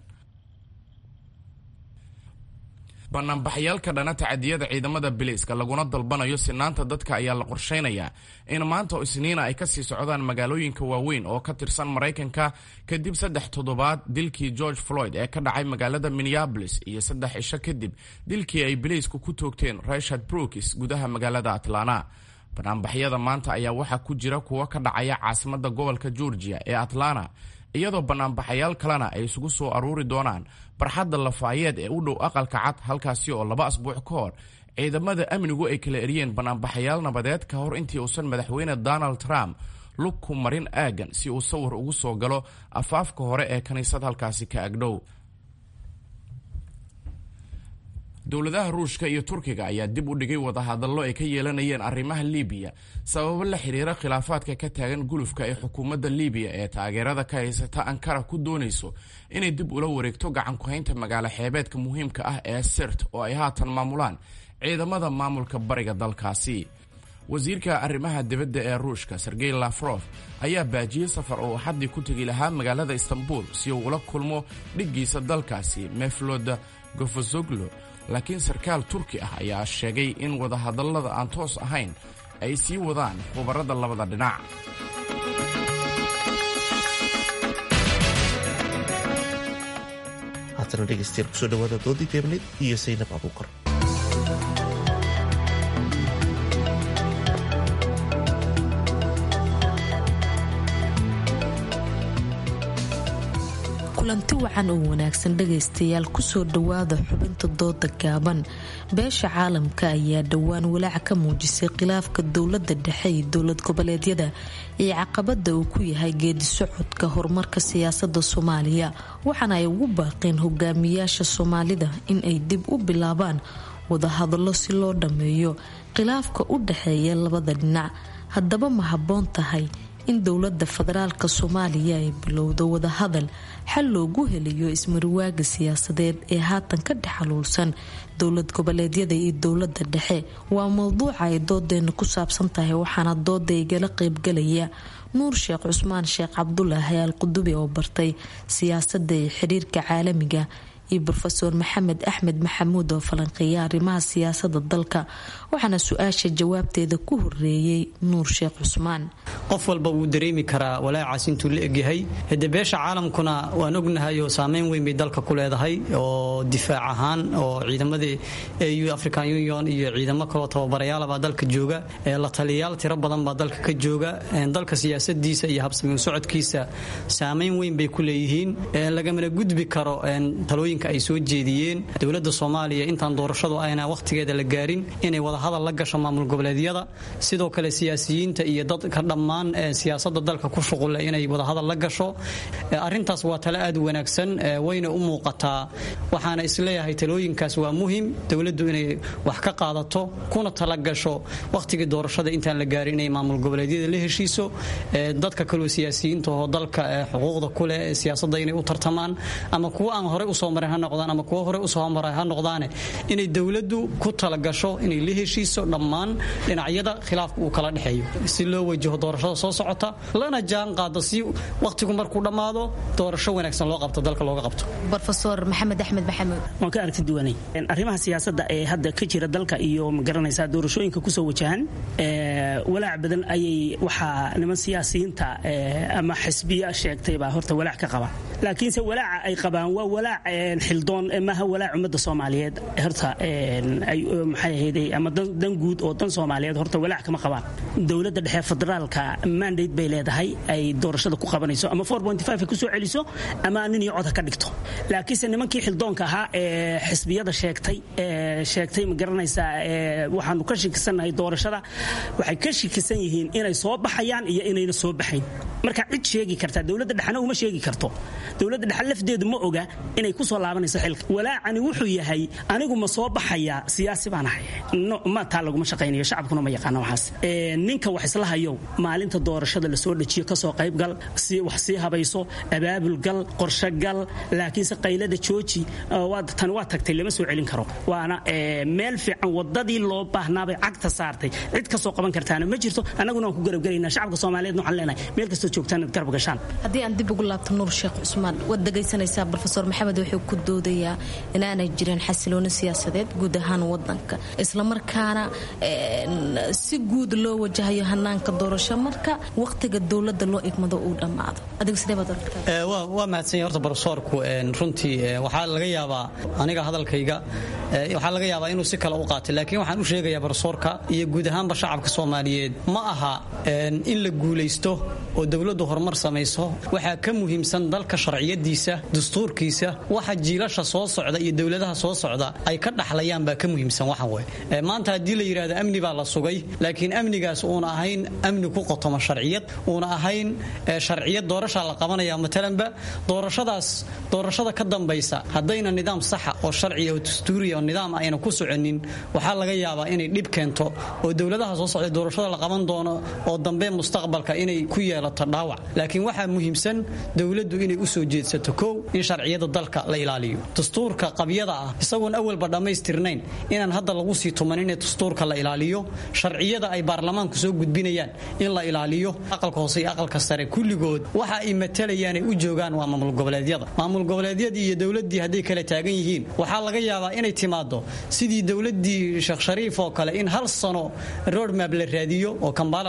banaanbaxyaalka dhana tacadiyada ciidamada biliiska laguna dalbanayo sinaanta dadka ayaa la qorsheynayaa in maanta oo isniina ay kasii socdaan magaalooyinka waaweyn oo ka tirsan maraykanka kadib saddex toddobaad dilkii george floyd ee ka dhacay magaalada minneabolis iyo saddex cisho kadib dilkii ay biliisku ku toogteen rashard brookis gudaha magaalada atlanta banaanbaxyada maanta ayaa waxaa ku jira kuwo ka dhacaya caasimada gobolka georgia ee atlanta iyadoo banaanbaxayaal kalena ay isugu soo aruuri doonaan barxadda lafaayeed ee u dhow aqalka cad halkaasi oo laba asbuuc ka hor ciidamada amnigu ay kala eriyeen banaanbaxayaal nabadeed ka hor intii uusan madaxweyne donald trump lug ku marin aagan si uu sawir ugu soo galo afaafka hore ee kiniisad halkaasi ka agdhow dowladaha ruushka iyo turkiga ayaa dib u dhigay wadahadallo ay ka yeelanayeen arrimaha libiya sababo la xiriira khilaafaadka ka taagan gulufka ee xukuumadda libiya ee taageerada ka haysata ankara ku doonayso inay dib ula wareegto gacan ku-haynta magaalo xeebeedka muhiimka ah ee sirt oo ay haatan maamulaan ciidamada maamulka bariga dalkaasi wasiirka arrimaha dibadda ee ruushka sergey lafrof ayaa baajiyey safar oo axaddii ku tegi lahaa magaalada istanbul si uu ula kulmo dhiggiisa dalkaasi meflod gofosoglo laakiin sarkaal turki ah ayaa sheegay in wadahadallada aan toos ahayn ay sii wadaan khubarada labada dhinac haatana dhegeystayaal kusoo dhawaada doodii geebneyd iyo saynab abuukar kulanti wacan oo wanaagsan dhagaystayaal kusoo dhowaada xubinta dooda gaaban beesha caalamka ayaa dhowaan walaac ka muujisay khilaafka dowlada dhexe iyo dowlad goboleedyada iyo caqabada uu ku yahay geedi socodka horumarka siyaasada soomaaliya waxaana ay ugu baaqeen hogaamiyaasha soomaalida in ay dib u bilaabaan wadahadallo si loo dhammeeyo khilaafka u dhexeeya labada dhinac haddaba ma habboon tahay in dowlada federaalka soomaaliya ay bilowdo wadahadal xal loogu helayo ismariwaaga siyaasadeed ee haatan ka dhex xaluulsan dowlad goboleedyada iyo dowlada dhexe waa mowduuca ay doodeena ku saabsan tahay waxaana dooda igala qeybgalaya nuur sheekh cusmaan sheekh cabdulaahi al qudubi oo bartay siyaasada iyo xiriirka caalamiga iyo rofeor maxamed axmed maxamuud oo falanqeeya arrimaha siyaasada dalka waxaana su-aasha jawaabteeda ku horeeyey nuur sheekh cusmaan qof walba wuu dareemi karaa walaacaas intuu la egyahay hade beesha caalamkuna waan ognahay oo saameyn weyn bay dalka ku leedahay oo difaac ahaan oo ciidamadii au african union iyo ciidamo kaloo tababarayaalabaa dalka jooga la taliyayaal tiro badan baa dalka ka jooga dalka siyaasadiisa iyo habsamiin socodkiisa saameyn weyn bay ku leeyihiin lagamana gudbi karo talooyinka ay soo jeediyeen dowlada soomaaliya intaan doorashadu ayna wakhtigeeda la gaarin inay wadahadal la gasho maamul goboleedyada sidoo kale siyaasiyiinta iyo dadka dhammaan siyaasada dalka ku shuqula inay wadahadal la gasho arintaas waa tale aad u wanaagsan wayna u muuqataa waxaana isleeyahay talooyinkaas waa muhim dowladdu inay wax ka qaadato kuna tala gasho wakhtigii doorashada intaan la gaarin inay maamul goboleedyada la heshiiso dadka kaloo siyaasiyiinta oo dalka xuquuqda kuleh siyaasada inay u tartamaan ama kuwa aan horey usoo marin ha noqdaan ama kuwa hore usoo maray ha noqdaane inay dowladdu ku talagasho inay la heshiiso dhammaan dhinacyada khilaafka uu kala dhexeeyo si loo wajaho doorashada soo socota lana jaan qaado si wakhtigu markuu dhammaado doorasho wanaagsan loo qabto dalka looga qabto rofeor maxamed axmed maxamuud waan ka aragti duwanay arrimaha siyaasadda ee hadda ka jira dalka iyo magaranaysaa doorashooyinka kusoo wajahan walaac badan ayay waxaa niman siyaasiyiinta ama xisbiya sheegtay baa horta walaac ka qaba laakiinse walaaca ay qabaan waa walaac xildoon maaha walaac ummadda soomaaliyeed horta maxay ahayday ama dan guud oo dan soomaaliyeed horta walaac kama qabaan dowladda dhexe federaalka mandate bay leedahay ay doorashada ku qabanayso ama ay kusoo celiso ama nin iyo cod ha ka dhigto laakiinse nimankii xildoonka ahaa ee xisbiyada sheegtay sheegtay ma garanaysaa waxaanu ka shikisannahay doorashada waxay ka shikisan yihiin inay soo baxayaan iyo inayna soo baxayn marka cid sheegi karta dowladda dhexena uma sheegi karto dowladda dhexe lafdeedu ma oga inay kusoo laabanayso xilka walaacani wuxuu yahay anigu ma soo baxayaa siyaasi baan ahay ma taa laguma shaqaynayo shacabkuna ma yaqaana waxaas ninka wax isla hayow maalinta doorashada lasoo dejiyo kasoo qaybgal wax sii habayso abaabulgal qorshogal laakiinse qaylada jooji tan waa tagtay lama soo celin karo waana meel fiican wadadii loo baahnaabay cagta saartay cid kasoo qaban kartaana ma jirto annaguna waan ku garabgelaynaa shacabka soomaaliyeed waxaan leenahay meel kastoo joogtaan inaad garab gashaan haddii aan dib ugu laabto nuur sheekh cusmaan waad dhegaysanaysaa rofeor maxamed wuxuu ku doodayaa inaanay jirin xasilooni siyaasadeed guud ahaan wadanka islamarkaana si guud loo wajahayo hanaanka doorasho marka wakhtiga dowlada loo igmado uu dhammaado waa mahadsanya horta barosoorku runtii waxaa laga yaabaa aniga hadalkayga waxaa laga yaabaa inuu si kale u qaatay laakiin waxaan u sheegayaa barosoorka iyo guud ahaanba shacabka soomaaliyeed ma aha in la guulaysto oo dowladdu horumar samayso waxaa ka muhiimsan dalka sharciyadiisa dastuurkiisa waxa jiilasha soo socda iyo dowladaha soo socda ay ka dhaxlayaan baa ka muhiimsan waxan wey maanta haddii la yidhahdo amni baa la sugay laakiin amnigaas uuna ahayn amni ku qotoma sharciyad uuna ahayn sharciyad doorashaa la qabanaya matalanba doorashadaas doorashada ka dambaysa haddayna nidaam saxa oo sharciya oo dastuuriya oo nidaam ayna ku soconin waxaa laga yaabaa inay dhib keento oo dowladaha soo socda doorashada la qaban doono oo dambe mustaqbalka inay ku yeelato dhaawac laakiin waxaa muhiimsan dowladdu inay u soo jeedsato kow in sharciyada dalka la ilaaliyo dastuurka qabyada ah isagoon awalba dhammaystirnayn inaan hadda lagu sii tumanin ee dastuurka la ilaaliyo sharciyada ay baarlamaanku soo gudbinayaan in la ilaaliyo aqalka hoose iyo aqalka sare kulligood waxa ay matalayaan ay u joogaan waa maamul goboleedyada maamul goboleedyadii iyo dowladdii hadday kala taagan yihiin waxaa laga yaabaa inay timaado sidii dowladdii sheekh shariif oo kale in hal sano roadmap la raadiyo oo kambaala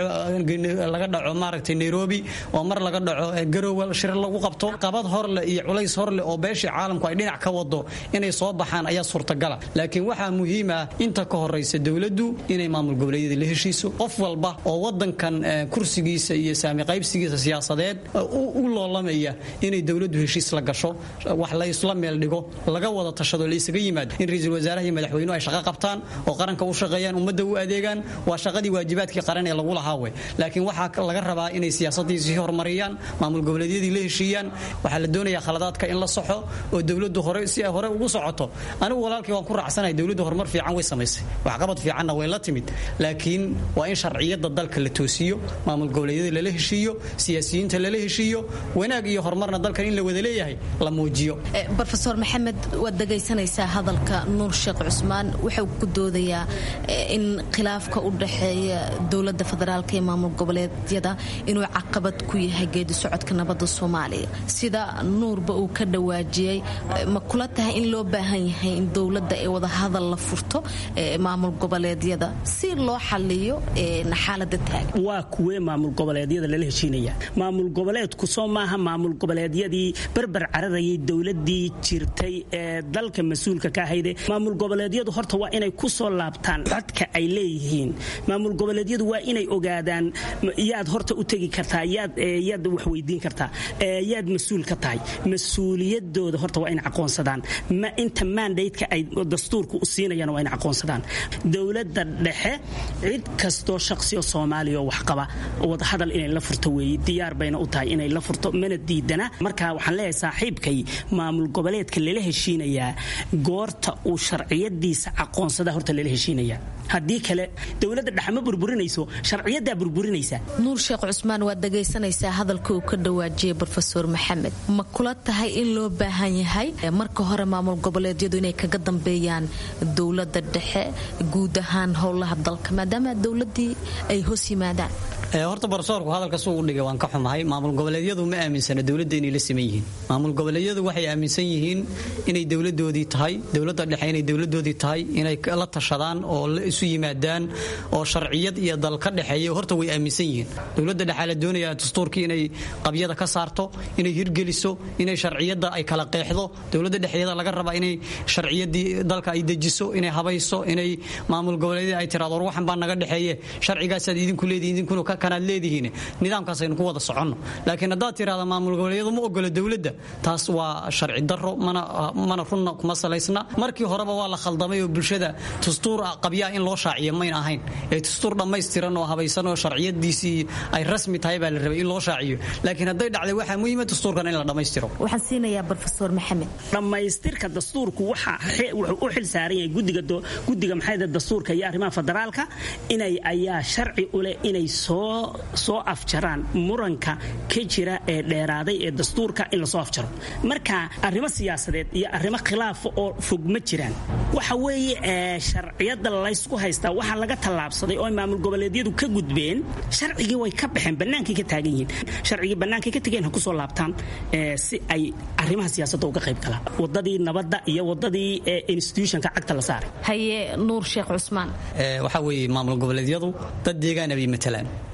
laga dhaco maaragtay nairobi oo mar laga dhaco garowe shir lagu qabto qabad horle iyo culays horle oo beeshii caalamku ay dhinac ka wado inay soo baxaan ayaa suurtagala laakiin waxaa muhiim ah inta ka horaysa dowladdu inay maamul goboleedyada la heshiiso qof walba oo wadankan kursigiisa iyo saami qaybsigiisa siyaasadeed u loolamaya inay dowladdu heshiis la gasho wax la isla meel dhigo laga wada tashado la isaga yimaado in ra-iisul wasaaraha iyo madaxweynuhu ay shaqo qabtaan oo qaranka u shaqeeyaan ummadda u adeegaan waa shaqadii waajibaadkii qaran ee lagu lahaa we laakiin waxaa laga rabaa inay siyaasadii sii horumariyaan maamul goboleedyadii la heshiiyaan waxaa la doonayaa khaladaadka in la soxo oo dowladdu hore si ay hore ugu socoto anigu walaalkii waan ku raacsanahay dowladdu horumar fiican way samaysay waxqabad fiicanna way la timid laakiin waa in sharciyada dalka la toosiyo maamul goboleedyada lala heshiiyo siyaasiyiinta lala heshiiyo wanaag iyo horumarna dalkan in la wada leeyahay la muujiyo rofeor maxamed waad dhegaysanaysaa hadalka nuur sheekh cusmaan wuxuu ku doodayaa in khilaafka u dhaxeeya dowlada federaalk ee maamul goboleedyada inuu caqabad ku yahay geedi socodka nabada soomaaliya sida nuurba uu ka dhawaajiyey ma kula tahay in loo baahan yahay in dowladda ee wadahadal la furto maamul goboleedyada si loo xaliyo xaalada taagan waa kuwee maamul goboleedyada lala heshiinaya maamul goboleedku soo maaha maamul goboleedyadii barbar cararayay dowladii jirtay ee dalka mas-uulka ka ahayde maamul goboleedyadu horta waa inay ku soo laabtaan codka ay leeyihiin maamul goboleedyadu waa inay ogaadaan yaad horta u tegi kartaa yaad wax weydiin kartaa yaad mas-uul ka tahay mas-uuliyadooda horta waa inay aqoonsadaan inta mandateka ay dastuurka u siinayaan waa inay aqoonsadaan dowladda dhexe cid kastoo shaqsiyo soomaaliya oo waxqaba wadahadal inay la furto weeye diyaar bayna u tahay inay la furto mana diidana marka waxaan leeyahay saaxiibkay maamul goboleedka lala heshiinayaa goorta uu sharciyadiisa aqoonsada horta lala heshiinaya haddii kale dowladda dhexe ma burburinayso sharciyadaa burburinaysa nuur sheekh cusmaan waad dhagaysanaysaa hadalka uu ka dhawaajiyey rofeor maxamed ma kula tahay in loo baahan yahay marka hore maamul goboleedyadu inay kaga dambeeyaan dowlada dhexe guud ahaan howlaha dalka maadaama dowladii ay hoos yimaadaan horta barsoorku hadalka suu u dhigay waan ka xumahay maamul goboleedyadu ma aaminsana dowladda inay la siman yihiin maamul goboleedyadu waxay aaminsan yihiin inay dowladoodii tahay dowladda dhexe inay dowladoodii tahay inay la tashadaan oo la isu yimaadaan oo sharciyad iyo dal ka dhexeeya horta way aaminsan yihiin dowladda dhexe la doonaya dastuurkii inay qabyada ka saarto inay hirgeliso inay sharciyadda ay kala qeexdo dowladda dhexeeda laga rabaa inay sharciyadii dalka ay dejiso inay habayso inay maamul goboleedyada ay tiraado war waxan baa naga dhexeeye sharcigaasaad idinku leedihin idinkuna kanaad leedihiin nidaamkaasaynu ku wada soconno laakiin haddaad tirahda maamul goboleedyadu ma ogola dowladda taas waa sharci daro mana runna kuma salaysna markii horeba waa la khaldamay oo bulshada dastuur qabyaa in loo shaaciyo mayna ahayn ee dastuur dhammaystiran oo habaysan oo sharciyadiisii ay rasmi tahay baa la rabay in loo shaaciyo laakiin hadday dhacday waxaa muhiima dastuurkan in la dhammaystiro waxaan siinayaa rofeor maxamed dhammaystirka dastuurku wuxuu u xil saaran yahay guddiga maxayda dastuurka iyo arrimaha federaalka inay ayaa sharci u leh inay soo soo afjaraan muranka ka jira ee dheeraaday ee dastuurka in lasoo afjaro marka arrimo siyaasadeed iyo arrimo khilaafa oo fog ma jiraan waxa weeye sharciyada laysku haystaa waxaa laga tallaabsaday oo maamul goboleedyadu ka gudbeen sharcigii way ka baxeen bannaankay ka taagan yihiin sharcigii bannaankay ka tegeen ha kusoo laabtaan si ay arrimaha siyaasadda uga qayb galaan wadadii nabadda iyo wadadii institutionka cagta la saaray haye nuur sheekh cusmaan waxaa weeye maamul goboleedyadu dad deegaana bay matalaan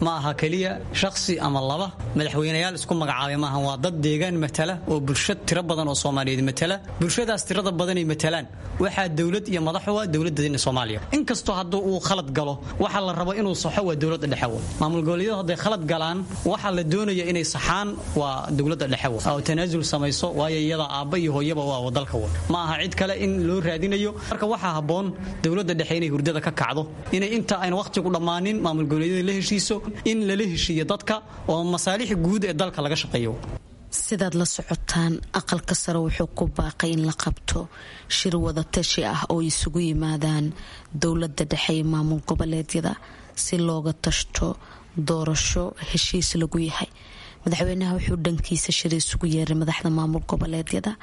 ma aha keliya shakhsi ama laba madaxweyneyaal isku magacaabay maaha waa dad deegaan matala oo bulsho tiro badan oo soomaaliyeed matala bulshadaas tirada badanay matalaan waxaa dowlad iyo madaxu ah dowladda soomaaliya inkastoo hadduu uu khalad galo waxa la rabo inuu saxo waa dowladda dhexe maamul goboleedyadu hadday khalad galaan waxa la doonaya inay saxaan waa dowladda dhexe oo tanaasul samayso waayo iyada aabba iyo hooyaba waa dalka wa ma aha cid kale in loo raadinayo marka waxaa habboon dowladda dhexe inay hurdada ka kacdo inay inta ayna wakhtigu dhammaanin maamul goboleedyada la heshiiso in lala heshiiyo dadka oo masaalixi guud ee dalka laga shaqeeyo sidaad la socotaan aqalka sare wuxuu ku baaqay in la qabto shir wadatashi ah oo isugu yimaadaan dowladda dhexe iyo maamul goboleedyada si looga tashto doorasho heshiis lagu yahay madaxweynaha wuxuu dhankiisa shir isugu yeeray madaxda maamul goboleedyada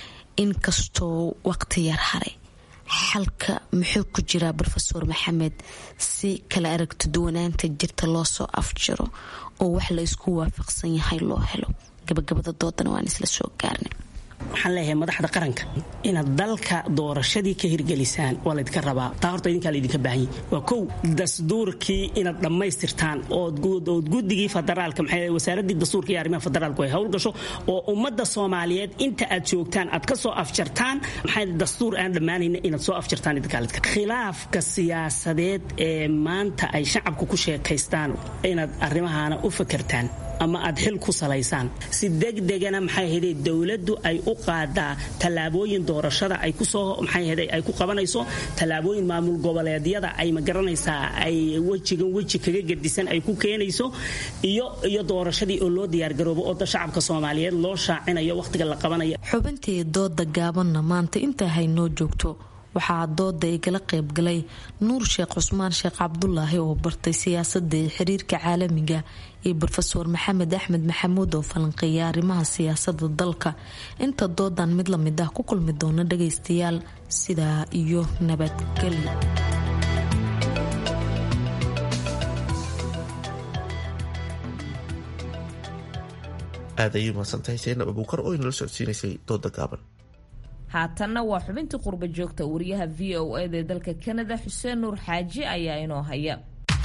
inkastoo waqti yar haray xalka muxuu ku jiraa rofeor maxamed si kala aragti duwanaanta jirta loo soo afjiro oo wax la isku waafaqsan yahay loo helo gabagabada doodana waan isla soo gaarnay waxaan leeyahay madaxda qaranka inaad dalka doorashadii ka hirgelisaan waa laydinka rabaa taa horta idinkaa laydinka baahanyay waa kow dastuurkii inaad dhammaystirtaan ood guddigii federaalka maxay wasaaraddii dastuurka iyo arrimaha federaalku ay howl gasho oo ummadda soomaaliyeed inta aad joogtaan aad ka soo afjartaan maxay dastuur aan dhammaanayna inaad soo afjartaan idinkaa khilaafka siyaasadeed ee maanta ay shacabku ku sheekaystaan inaad arrimahaana u fakertaan ama aad xil ku salaysaan si degdegana maxay ahayde dowladdu ay u qaadaa tallaabooyin doorashada ay kusoo maxay ahayde ay ku qabanayso tallaabooyin maamul goboleedyada ay ma garanaysaa ay wejigan weji kaga gedisan ay ku keenayso iyo iyo doorashadii oo loo diyaargaroobo oo shacabka soomaaliyeed loo shaacinayo wakhtiga la qabanayo xubintii dooda gaabanna maanta intaa haynoo joogto waxaa dooda igala qaybgalay nuur sheekh cusmaan sheekh cabdulaahi oo bartay siyaasada iyo xiriirka caalamiga iyo rofeor maxamed axmed maxamuud oo falanqeeya arrimaha siyaasada dalka inta doodan mid lamid ah ku kulmi doona dhagaystayaal sidaa iyo nabadgelyo aad ayay mahadsantahay seenab abuukar oo inala socodsiinaysay dooda gaaban haatanna waa xubintii qurba joogta wariyaha v o eda ee dalka kanada xuseen nuur xaaji ayaa inoo haya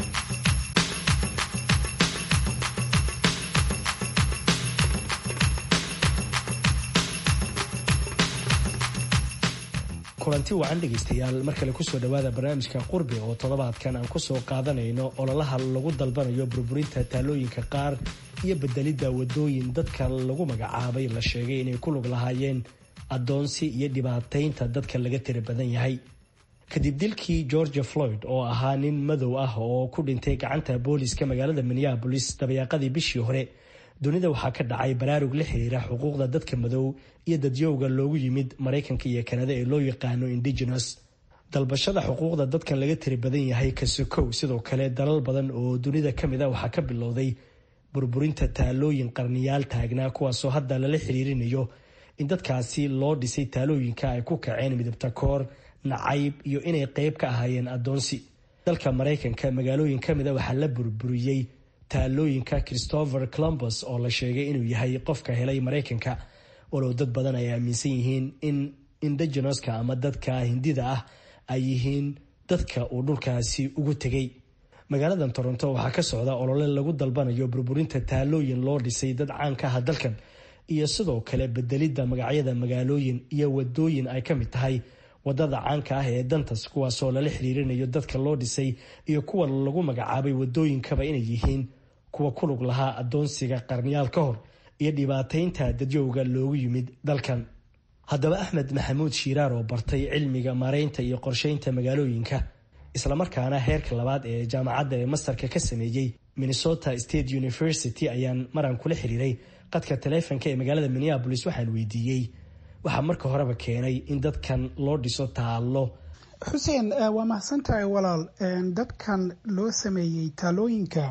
kulanti wacan dhegaystayaal mar kale kusoo dhowaada barnaamijka qurbi oo toddobaadkan aan kusoo qaadanayno ololaha lagu dalbanayo burburinta taalooyinka qaar iyo bedelidda wadooyin dadka lagu magacaabay la sheegay inay ku lug lahaayeen addoonsi iyo dhibaataynta dadka laga tiri badan yahay kadib dilkii georgia floyd oo ahaa nin madow ah oo ku dhintay gacanta booliska magaalada minneabolis dabayaaqadii bishii hore dunida waxaa ka dhacay baraarug la xiriira xuquuqda dadka madow iyo dadyowga loogu yimid maraykanka iyo kanada ee loo yaqaano indigenous dalbashada xuquuqda dadkan laga tiri badan yahay kasokow sidoo kale dalal badan oo dunida kamid a waxaa ka bilowday burburinta taalooyin qarniyaal taagnaa kuwaasoo hadda lala xiriirinayo in dadkaasi loo dhisay taalooyinka ay ku kaceen midabta koor nacayb iyo inay qeyb ka ahaayeen addoonsi dalka maraykanka magaalooyin ka mida waxaa la burburiyey taalooyinka christopher columbus oo la sheegay inuu yahay qofka helay maraykanka walow dad badan ay aaminsan yihiin in indigenouska ama dadka hindida ah ay yihiin dadka uu dhulkaasi ugu tegay magaaladan toronto waxaa ka socda olole lagu dalbanayo burburinta taalooyin loo dhisay dad caan ka ah dalkan iyo sidoo kale bedelidda magacyada magaalooyin iyo wadooyin ay ka mid tahay wadada caanka ah ee dantas kuwaasoo lala xiriirinayo dadka loo dhisay iyo kuwa lagu magacaabay wadooyinkaba inay yihiin kuwa ku lug lahaa addoonsiga qarniyaal ka hor iyo dhibaataynta dadyowga loogu yimid dalkan haddaba axmed maxamuud shiiraar oo bartay cilmiga maaraynta iyo qorsheynta magaalooyinka islamarkaana heerka labaad ee jaamacadda ee mastarka ka sameeyey minnesota state university ayaan maran kula xiriiray qadka taleefonka ee magaalada minneabolis waxaan weydiiyey waxaa marka horeba keenay in dadkan loo dhiso taallo xuseen waa mahadsantahay walaal dadkan loo sameeyey taalooyinka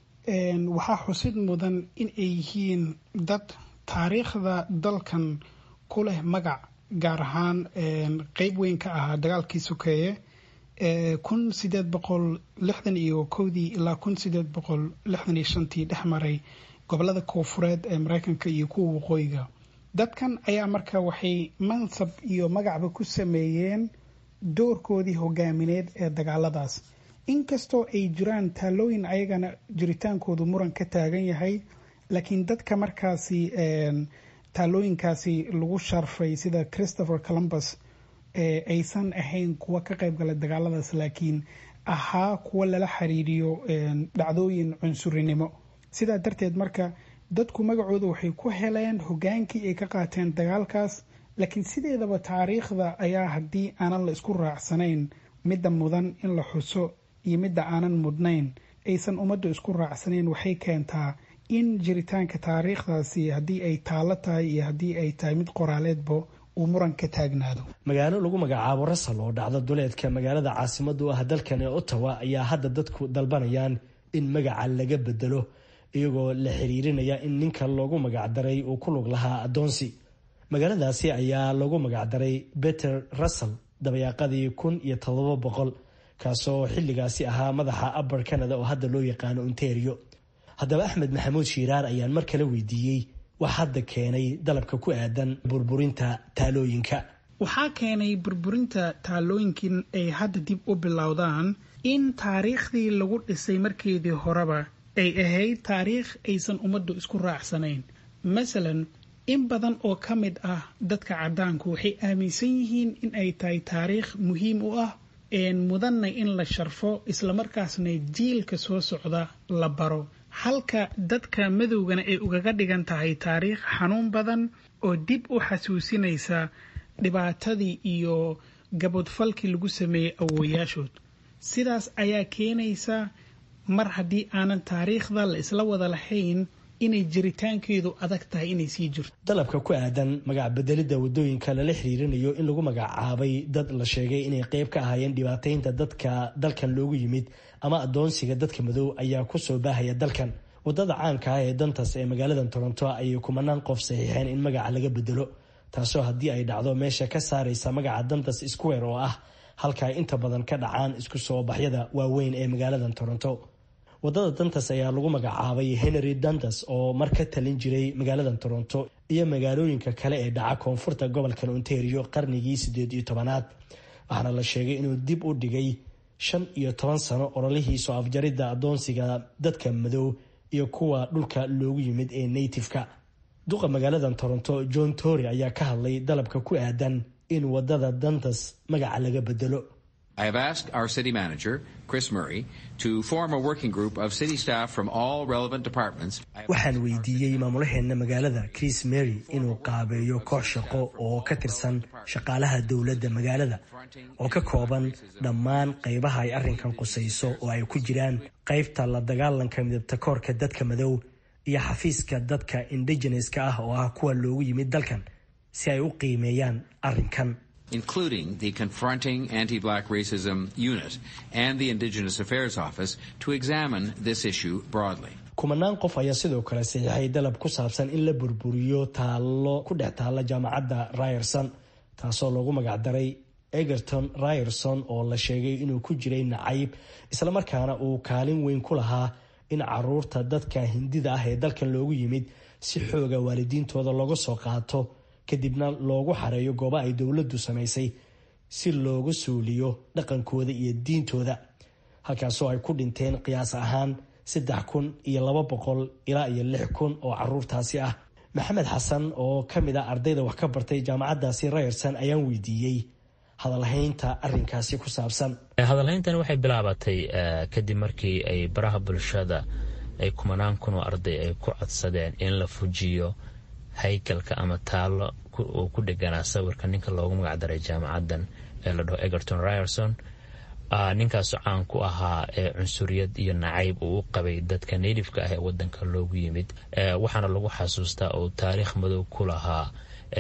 waxaa xusid mudan in ay yihiin dad taariikhda dalkan ku leh magac gaar ahaan qeyb weyn ka ahaa dagaalkii sokeeye kun sideed boqol lixdan iyo kowdii ilaa kun sideed boqol lixdan iyo shantii dhex maray gobolada koonfureed ee mareykanka iyo kuwa waqooyiga dadkan ayaa marka waxay mansab iyo magacba ku sameeyeen doorkoodii hogaamineed ee dagaaladaas inkastoo ay jiraan taalooyin ayagana jiritaankoodu muran ka taagan yahay laakiin dadka markaasi taalooyinkaasi lagu sharfay sida christopher columbus aysan ahayn kuwa ka qaybgala dagaaladaas laakiin ahaa kuwa lala xiriiriyo dhacdooyin cunsurinimo sidaa darteed marka dadku magacooda waxay ku heleen hogaankii ay ka qaateen dagaalkaas laakiin sideedaba taariikhda ayaa haddii aanan la isku raacsanayn midda mudan in la xuso iyo midda aanan mudnayn aysan ummaddu isku raacsanayn waxay keentaa in jiritaanka taariikhdaasi haddii ay taallo tahay iyo haddii ay tahay mid qoraaleedba uu muran ka taagnaado magaalo lagu magacaabo rasal oo dhacda duleedka magaalada caasimada u ah dalkan ee ottawa ayaa hadda dadku dalbanayaan in magaca laga bedelo iyagoo la xiriirinaya in ninka loogu magacdaray uu ku lug lahaa addoonsi magaaladaasi ayaa lagu magacdaray beter russell dabayaaqadii kun iyo todoba boqol kaasoo xilligaasi ahaa madaxa abar canada oo hadda loo yaqaano ontario haddaba axmed maxamuud shiiraar ayaan mar kale weydiiyey wax hadda keenay dalabka ku aadan burburinta taalooyinka waxaa keenay burburinta taalooyinkin ay hadda dib u bilowdaan in taariikhdii lagu dhisay markeedii horeba ay ahayd taariikh aysan ummaddu isku raacsanayn masalan in badan oo ka mid ah dadka caddaanku waxay aaminsan yihiin in ay tahay taariikh muhiim u ah mudanna in la sharfo islamarkaasna jiilka soo socda la baro halka dadka madowgana ay ugaga dhigan tahay taariikh xanuun badan oo dib u xasuusinaysa dhibaatadii iyo gabodfalkii lagu sameeyey awooyaashood sidaas ayaa keenaysa mar haddii aanan taariikhda la isla wada lahayn inay jiritaankeedu adag tahay inay sii jirto dalabka ku aadan magac bedelidda wadooyinka lala xiriirinayo in lagu magacaabay dad la sheegay inay qeyb ka ahaayeen dhibaataynta dadka dalkan loogu yimid ama adoonsiga dadka madow ayaa kusoo baahaya dalkan wadada caanka ah ee dantas ee magaalada toronto ayay kumanaan qof saxiixeen in magaca laga bedelo taasoo haddii ay dhacdo meesha ka saaraysa magaca dantas square oo ah halka ay inta badan ka dhacaan isku soo baxyada waaweyn ee magaalada toronto wadada dantas ayaa lagu magacaabay henry dantas oo mar ka talin jiray magaalada toronto iyo magaalooyinka kale ee dhaca koonfurta gobolkan ontario qarnigii sideed iyo tobanaad waxaana la sheegay inuu dib u dhigay shan iyo toban sano ololihii soo afjaridda adoonsiga dadka madow iyo kuwa dhulka loogu yimid ee native-ka duqa magaalada toronto john tory ayaa ka hadlay dalabka ku aadan in wadada dantas magaca laga bedelo I have asked our city manager, Chris Murray, to form a working group of city staff from all relevant departments. waxaan weydiiyey maamulaheena magaalada chris mary inuu qaabeeyo koox shaqo oo ka tirsan shaqaalaha dowladda magaalada oo ka kooban dhammaan qaybaha ay arrinkan qusayso oo ay ku jiraan qaybta la dagaalanka midabta koorka dadka madow iyo xafiiska dadka indigeneska ah oo ah kuwa loogu yimid dalkan si ay u qiimeeyaan arrinkan including the Confronting Anti-Black Racism Unit and the Indigenous Affairs Office, to examine this issue broadly. kumanaan qof ayaa sidoo kale saxiixay dalab ku saabsan in la burburiyo taallo ku dhex taalla jaamacadda ryerson taasoo loogu magacdaray egerton ryerson oo la sheegay inuu ku jiray nacayb islamarkaana uu kaalin weyn ku lahaa in caruurta dadka hindida ah ee dalkan loogu yimid si xooga waalidiintooda looga soo qaato kadibna loogu xareeyo goobo ay dowladdu samaysay si looga suuliyo dhaqankooda iyo diintooda halkaasoo ay ku dhinteen qiyaas ahaan saddex kun iyo laba boqol ilaa iyo lix kun oo caruurtaasi ah maxamed xasan oo ka mid ah ardayda wax ka bartay jaamacaddaasi ryerson ayaan weydiiyey hadalhaynta arrinkaasi ku saabsan hadalhayntani waxay bilaabatay kadib markii ay baraha bulshada ay kumanaan kun oo arday ay ku codsadeen in la fujiyo haykalka ama taallo uu ku dheganaa sawirka ninka loogu magacdaray jaamacadan ee la dhaho egerton ryerson ninkaasoo caan ku ahaa cunsuriyad iyo nacayb uu u qabay dadka natifeka ah ee wadanka loogu yimid waxaana lagu xasuustaa uu taariikh madow ku lahaa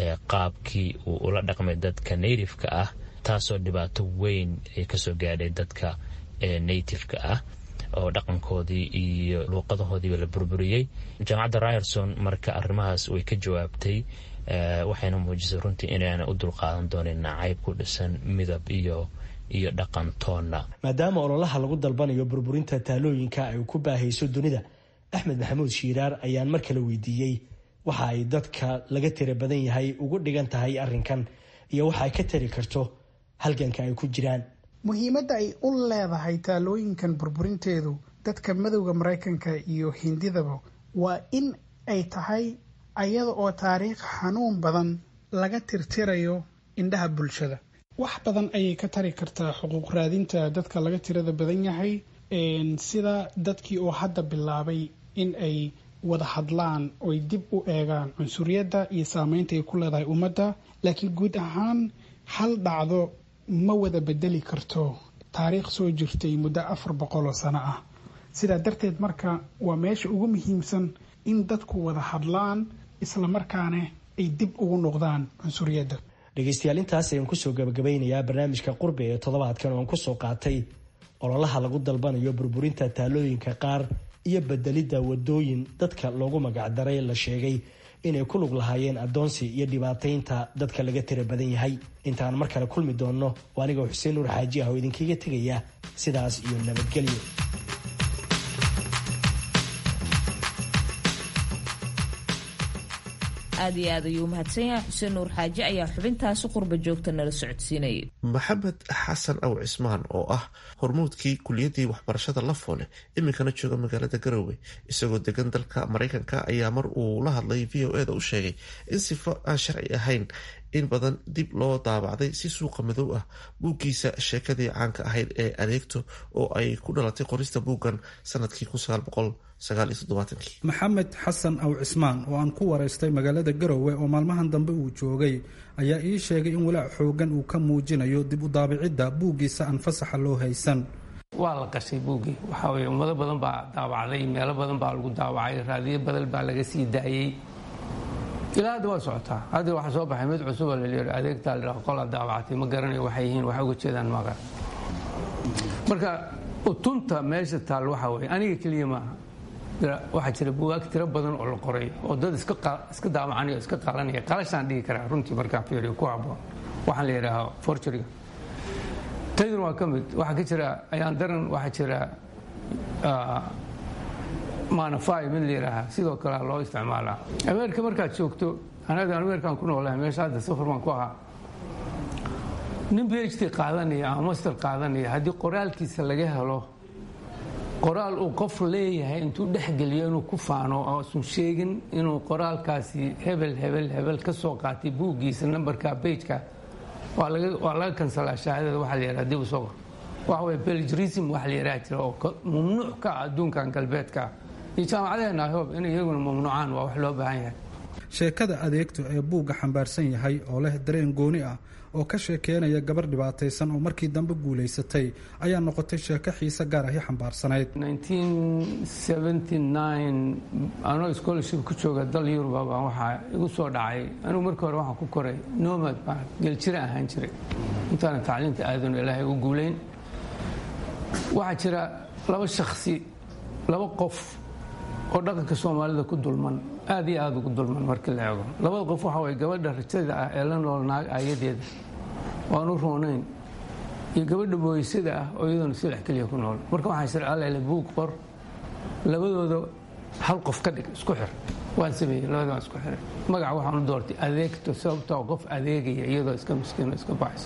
qaabkii uu ula dhaqmay dadka natifeka ah taasoo dhibaato weyn ay kasoo gaadhay dadka natifeka ah oo dhaqankoodii iyo luuqadahoodiiba la burburiyey jaamacadda ryerson marka arrimahaas way ka jawaabtay waxayna muujisay runtii inaana u dulqaadan doonin nacayb ku dhisan midab iyo iyo dhaqan toonna maadaama ololaha lagu dalbanayo burburinta taalooyinka ay ku baahayso dunida axmed maxamuud shiiraar ayaan mar kale weydiiyey waxa ay dadka laga tira badan yahay ugu dhigan tahay arrinkan iyo waxa ay ka tari karto halganka ay ku jiraan muhiimadda ay u leedahay taalooyinkan burburinteedu dadka madowda maraykanka iyo hindidaba waa in ay tahay ayada oo taariikh xanuun badan laga tirtirayo indhaha bulshada wax badan ayay ka tari kartaa xuquuq raadinta dadka laga tirada badan yahay sida dadkii oo hadda bilaabay in ay wada hadlaan oy dib u eegaan cunsuriyadda iyo saameynta ay ku leedahay ummadda laakiin guud ahaan hal dhacdo ma wada bedeli karto taariikh soo jirtay muddo afar boqol oo sano ah sidaa darteed marka waa meesha ugu muhiimsan in dadku wada hadlaan islamarkaana ay dib ugu noqdaan cunsuriyadda dhegeystayaal intaas ayaan kusoo gabagabeynayaa barnaamijka qurbi ee toddobaadkan oon kusoo qaatay ololaha lagu dalbanayo burburinta taalooyinka qaar iyo bedelidda wadooyin dadka loogu magacdaray la sheegay inay ku lug lahaayeen addoonsi iyo dhibaataynta dadka laga tira badan yahay intaan mar kale kulmi doonno oo anigoo xuseen nuur xaaji ah oo idinkaga tegaya sidaas iyo nabadgelyo aad iyo aad ayuu umahadsan yahay xuseen nuur xaaji ayaa xubintaasi qurba joogta nala socodsiinayay maxamed xasan aw cismaan oo ah hormuudkii kuliyadii waxbarashada lafoole iminkana jooga magaalada garowe isagoo degan dalka maraykanka ayaa mar uu la hadlay v o eda u sheegay in sifo aan sharci ahayn in badan dib loo daabacday si suuqa madow ah buuggiisa sheekadii caanka ahayd ee adeegto oo ay ku dhalatay qorista buuggan sanadkii maxamed xasan aw cismaan oo aan ku waraystay magaalada garowe oo maalmahan dambe uu joogay ayaa ii sheegay in walaac xoogan uu ka muujinayo dib u daabicidda buuggiisa aan fasaxa loo haysan waa la qashay buuggii waxaa weye ummado badan baa daawacday meelo badan baa lagu daawacay raadiyo badan baa laga sii daayey ilaa hadda waa socotaa hadda waxaa soo baxay mid cusub oo laleeyahay adeegtaa la dhaha qolaa daawactay ma garanayo waxay yihiin waxay uga jeedaan maaqan marka utunta meesha taal waxaa weye aniga keliya maaha waxaa jira buwaag tiro badan oo la qoray oo dad iska daawacanaya o iska qaalanaya qalashaan dhigi karaa runtii markaan fiiriyo ku habboon waxaan la yidhaahaa forjuriga taydun waa ka mid waxaa ka jira ayaan daran waxaa jira manafy mid la yidhaahaa sidoo kalea loo isticmaalaa ameerika markaad joogto anaga ameerikaan ku noolahay meesha hadda safar baan ku ahaa nin b h d qaadanaya ama master qaadanaya haddii qoraalkiisa laga helo qoraal uu qof leeyahay intuu dhexgeliyo inuu ku faano oosun sheegin inuu qoraalkaasi hebel hebel hebel ka soo qaatay buuggiisa nambarka bejka waa laga kansalaa shahaadada waxa la yidhaha dib u soo qor waxa weye belgrism waxa la yidhaha jira oo mamnuuc ka ah adduunkan galbeedka iyo jaamacadeenna hob in iyaguna mamnuucaan waa wax loo baahan yahay sheekada adeegto ee buugga xambaarsan yahay oo leh dareen gooni ah oo ka sheekeynaya gabar dhibaataysan oo markii dambe guulaysatay ayaa noqotay sheeko xiise gaar ahi xambaarsanayd anoo scholarship ku jooga dal yuruba baan waxaa igu soo dhacay anigu markii hore waxaan ku koray nomad baan geljira ahaan jiray intaana tacliinta aadan ilaahay u guulayn waxaa jira laba shaksi laba qof oo dhaqanka soomaalida ku dulman aad iyo aada ugu dulman markii la eego labada qof waxa way gabadha rajada ah ee la nool naag aayadeeda waanu roonayn iyo gabadha booysada ah oo iyadoona silex keliya ku nool marka waxaa sharcalele buug qor labadooda hal qof ka dhig isku xir waan sameeyey labada waan isku xiray magaca waxaan u doortay adeegto sababtoo qof adeegaya iyadoo iska miskiino iska baxayso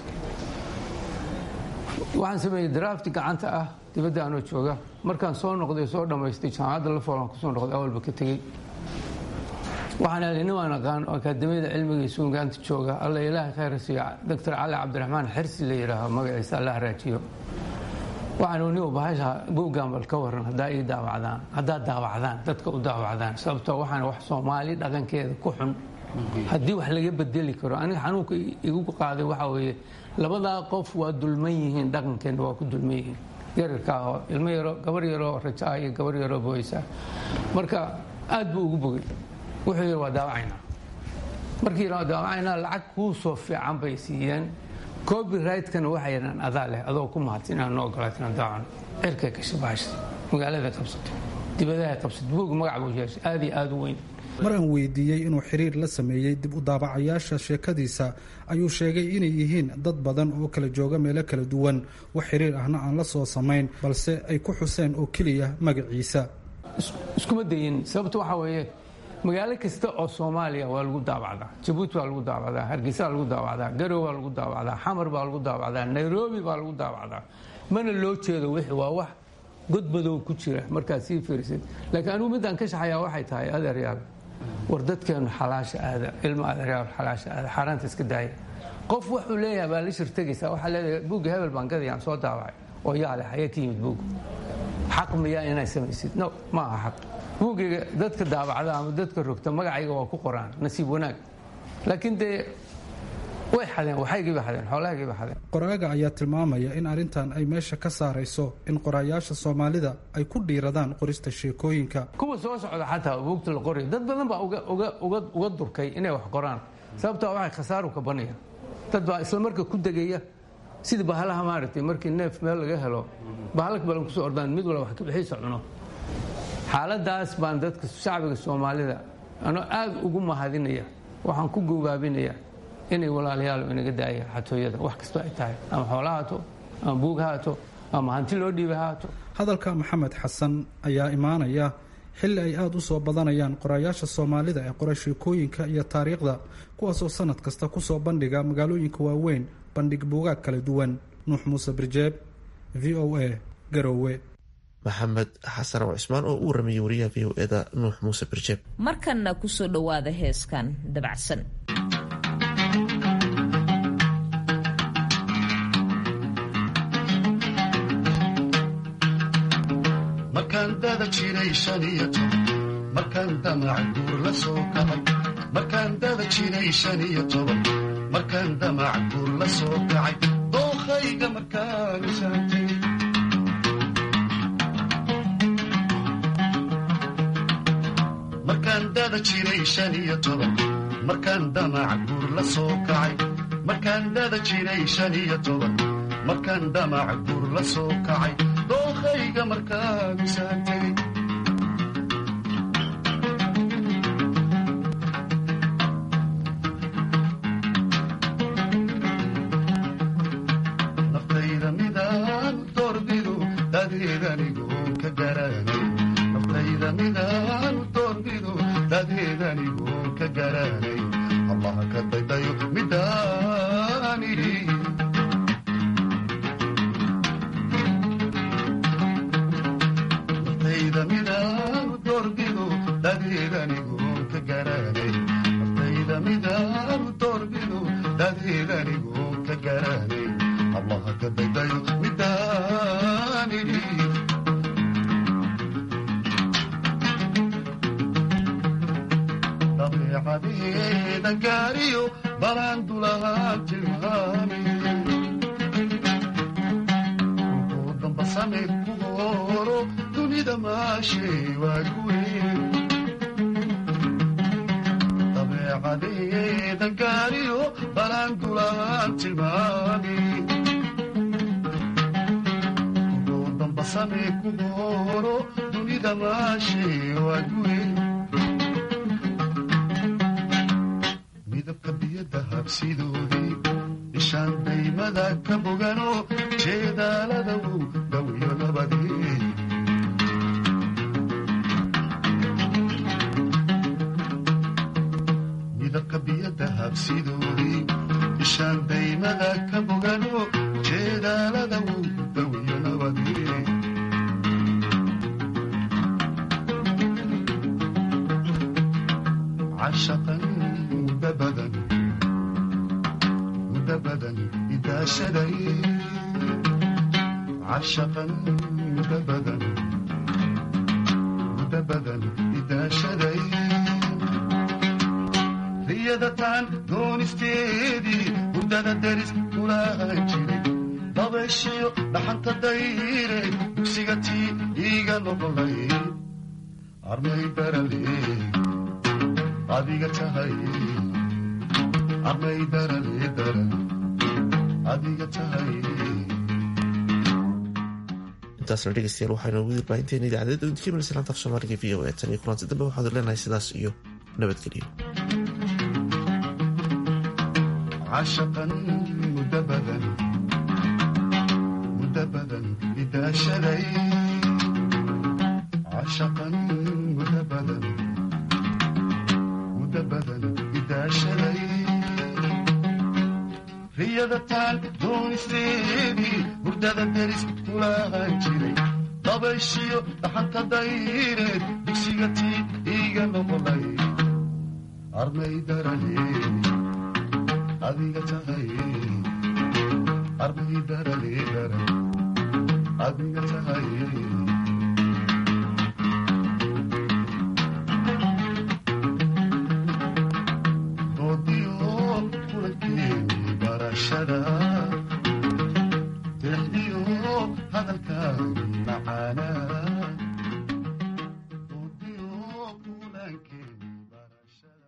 waxaan sameeyey drafti gacanta ah dibadda anoo jooga markaan soo noqday soo dhammaystay jaamacadda la foolaan kusoo noqday awalba ka tegey waxaan helay nin waan aqaan oo akaadamiyada cilmiga iyo suugaanta jooga alla ilaahay khayr siiyo doctor cali cabdiraxmaan xirsi la yidhaaho magaciisa alla haraajiyo waxaan nin bahasha buuggan bal ka waran haddaa ii daawacdaan haddaad daawacdaan dadka u daawacdaan sababtoo waxaan wax soomaali dhaqankeeda ku xun haddii wax laga bedeli karo aniga xanuunka igu qaaday waxaa weeye labadaa qof waa dulman yihiin dhaqankeenna waa ku dulman yihiin yararka ahoo ilmo yaro gabar yaroo raja ah iyo gabar yaroo booysa marka aad buu ugu bogay wuxuu yidhi waa daawacaynaa markii waa daawacaynaa lacag kuu soo fiican bay siiyeen copyrightkana waxay yidhaan adaa leh adoo ku mahadsan inaan noo ogolaat inaan daawacno cirkay gashay bahasha magaalada qabsato dibadaha qabsato buug magac buu yeeshay aad iyo aad u weyn mar aan weydiiyey inuu xiriir la sameeyey dib u daabacayaasha sheekadiisa ayuu sheegay inay yihiin dad badan oo kala jooga meelo kala duwan wax xiriir ahna aan la soo samayn balse ay ku xuseen oo keliya magaciisa iskuma dayin sababta waxaa weeye magaalo kasta oo soomaaliya waa lagu daawacdaa jabuuti waa lagu daawacdaa hargeysa waa lagu daawacdaa garow waa lagu daawacdaa xamar baa lagu daawacdaa nairobi baa lagu daawacdaa mana loo jeedo wixii waa wax godbadow ku jira markaad sii fiirisid laakiin anigu midaan ka shaxayaa waxay tahay adeeryaal war dadkeenu xalaasha aada ilmo adeeryaal xalaasha aada xaaraanta iska daaya qof wuxuu leeyahay baa la shirtegaysaa waxaa leedahay buugga hebel baan gadayaan soo daawacay oo yaa leh hayee ka yimid buugga xaq miyaa inay samaysid no ma aha xaq buuggiga dadka daabacda ama dadka rogta magacayga waa ku qoraan nasiib wanaag laakiin dee way xadeen waxaygiiba xadeen xoolahaygiiba xadeen qoraaga ayaa tilmaamaya in arrintan ay meesha ka saarayso in qoraayaasha soomaalida ay ku dhiiradaan qorista sheekooyinka kuwa soo socda xataa buugta la qorayo dad badan baa uga durkay inay wax qoraan sababtaa waxay khasaaru ka banaya dad baa isla marka ku degaya sidii bahalaha maaragtay markii neef meel laga helo bahalka balan kusoo ordaan mid walba wax ka bixiisa cuno xaaladaas baan dadka shacbiga soomaalida anoo aad ugu mahadinaya waxaan ku gogaabinaya inay walaalayaal inaga daaya xatooyada wax kastoo ay tahay ama xoola haato ama buug haato ama hanti loo dhiiba haato hadalka maxamed xasan ayaa imaanaya xilli ay aada u soo badanayaan qoraayaasha soomaalida ee qora sheekooyinka iyo taariikhda kuwaasoo sanad kasta kusoo bandhiga magaalooyinka waaweyn bandhig buugaag kala duwan nuux muuse birjeeb v o a garowe maxamed xasan oo cismaan oo u waramayay wariyaha v o eda nuux muuse birjeeb markanna kusoo dhowaada heeskan dabacsan markaan dada jiray shan iyo toban markaan damac guur la soo kacay markaan dada jiray shan iyo toban markaan damac guur la soo kacay dookhayga markaan isaantay markaan dada jiray shan iyo toban markaan damac guur la soo kacay markaan dada jiray shan iyo toban markaan damac guur la soo kacay dookhayga markaan isaantay naftayda midaan doorbidu dadeedanigoon ka garanay naftayda midaan doorbidu dadeedanigoon ka garanay allaha ka daydayo midaan idhi naftayda midaan doorbidu dadeedanigoon ka garanay naftayda midaan doorbidu dadeedanigoon ka garanay allaha ka daydayo midaan idhi dabeecadeeda gaariyo balaan dulahaan tilmaami ugu damba samir ku horo dunida maashay waa guweyn dabeecadeeda gaariyo balaan dulahaan tilmaami ugu damba samir ku horo dunida maashay waa guweyn midabka biyada habsidoodii ishaan daymada ka bogano jeedaalada uu dhawiyo nabadii midabka biyada habsidoodii ishaan daymada ka bogano jeedaalada uu dhawiyo nabadii cashaqan muda badan muda badan idaashaday cashaqan muda badan muda badan idaashaday riyadataan doonisteedii hurdada deris kulahan jiray dabayshiyo dhaxanta dayre dugsiga tii iiga noqolay armay baralee adiga tahay armay darale daran adiga tahay intaasna dhegeystayaal waxaynu ugu dirbaahinteena idaacadeed idinka imanaysa laanta af soomaaliga v o e tan iyo kulanti dambe waxaadu leenahay sidaas iyo nabadgelyo cashaqan muda badan muda badan idaashaday cashaqan muda badan dugsiyada taan doonisteedii hurdada deris kulaahan jiray dabayshiyo dhaxanta dayreed dugsiga tii iiga noqolay armay darale adiga tahay armay darale daran adiga tahay doodiyo kulankeeni barashada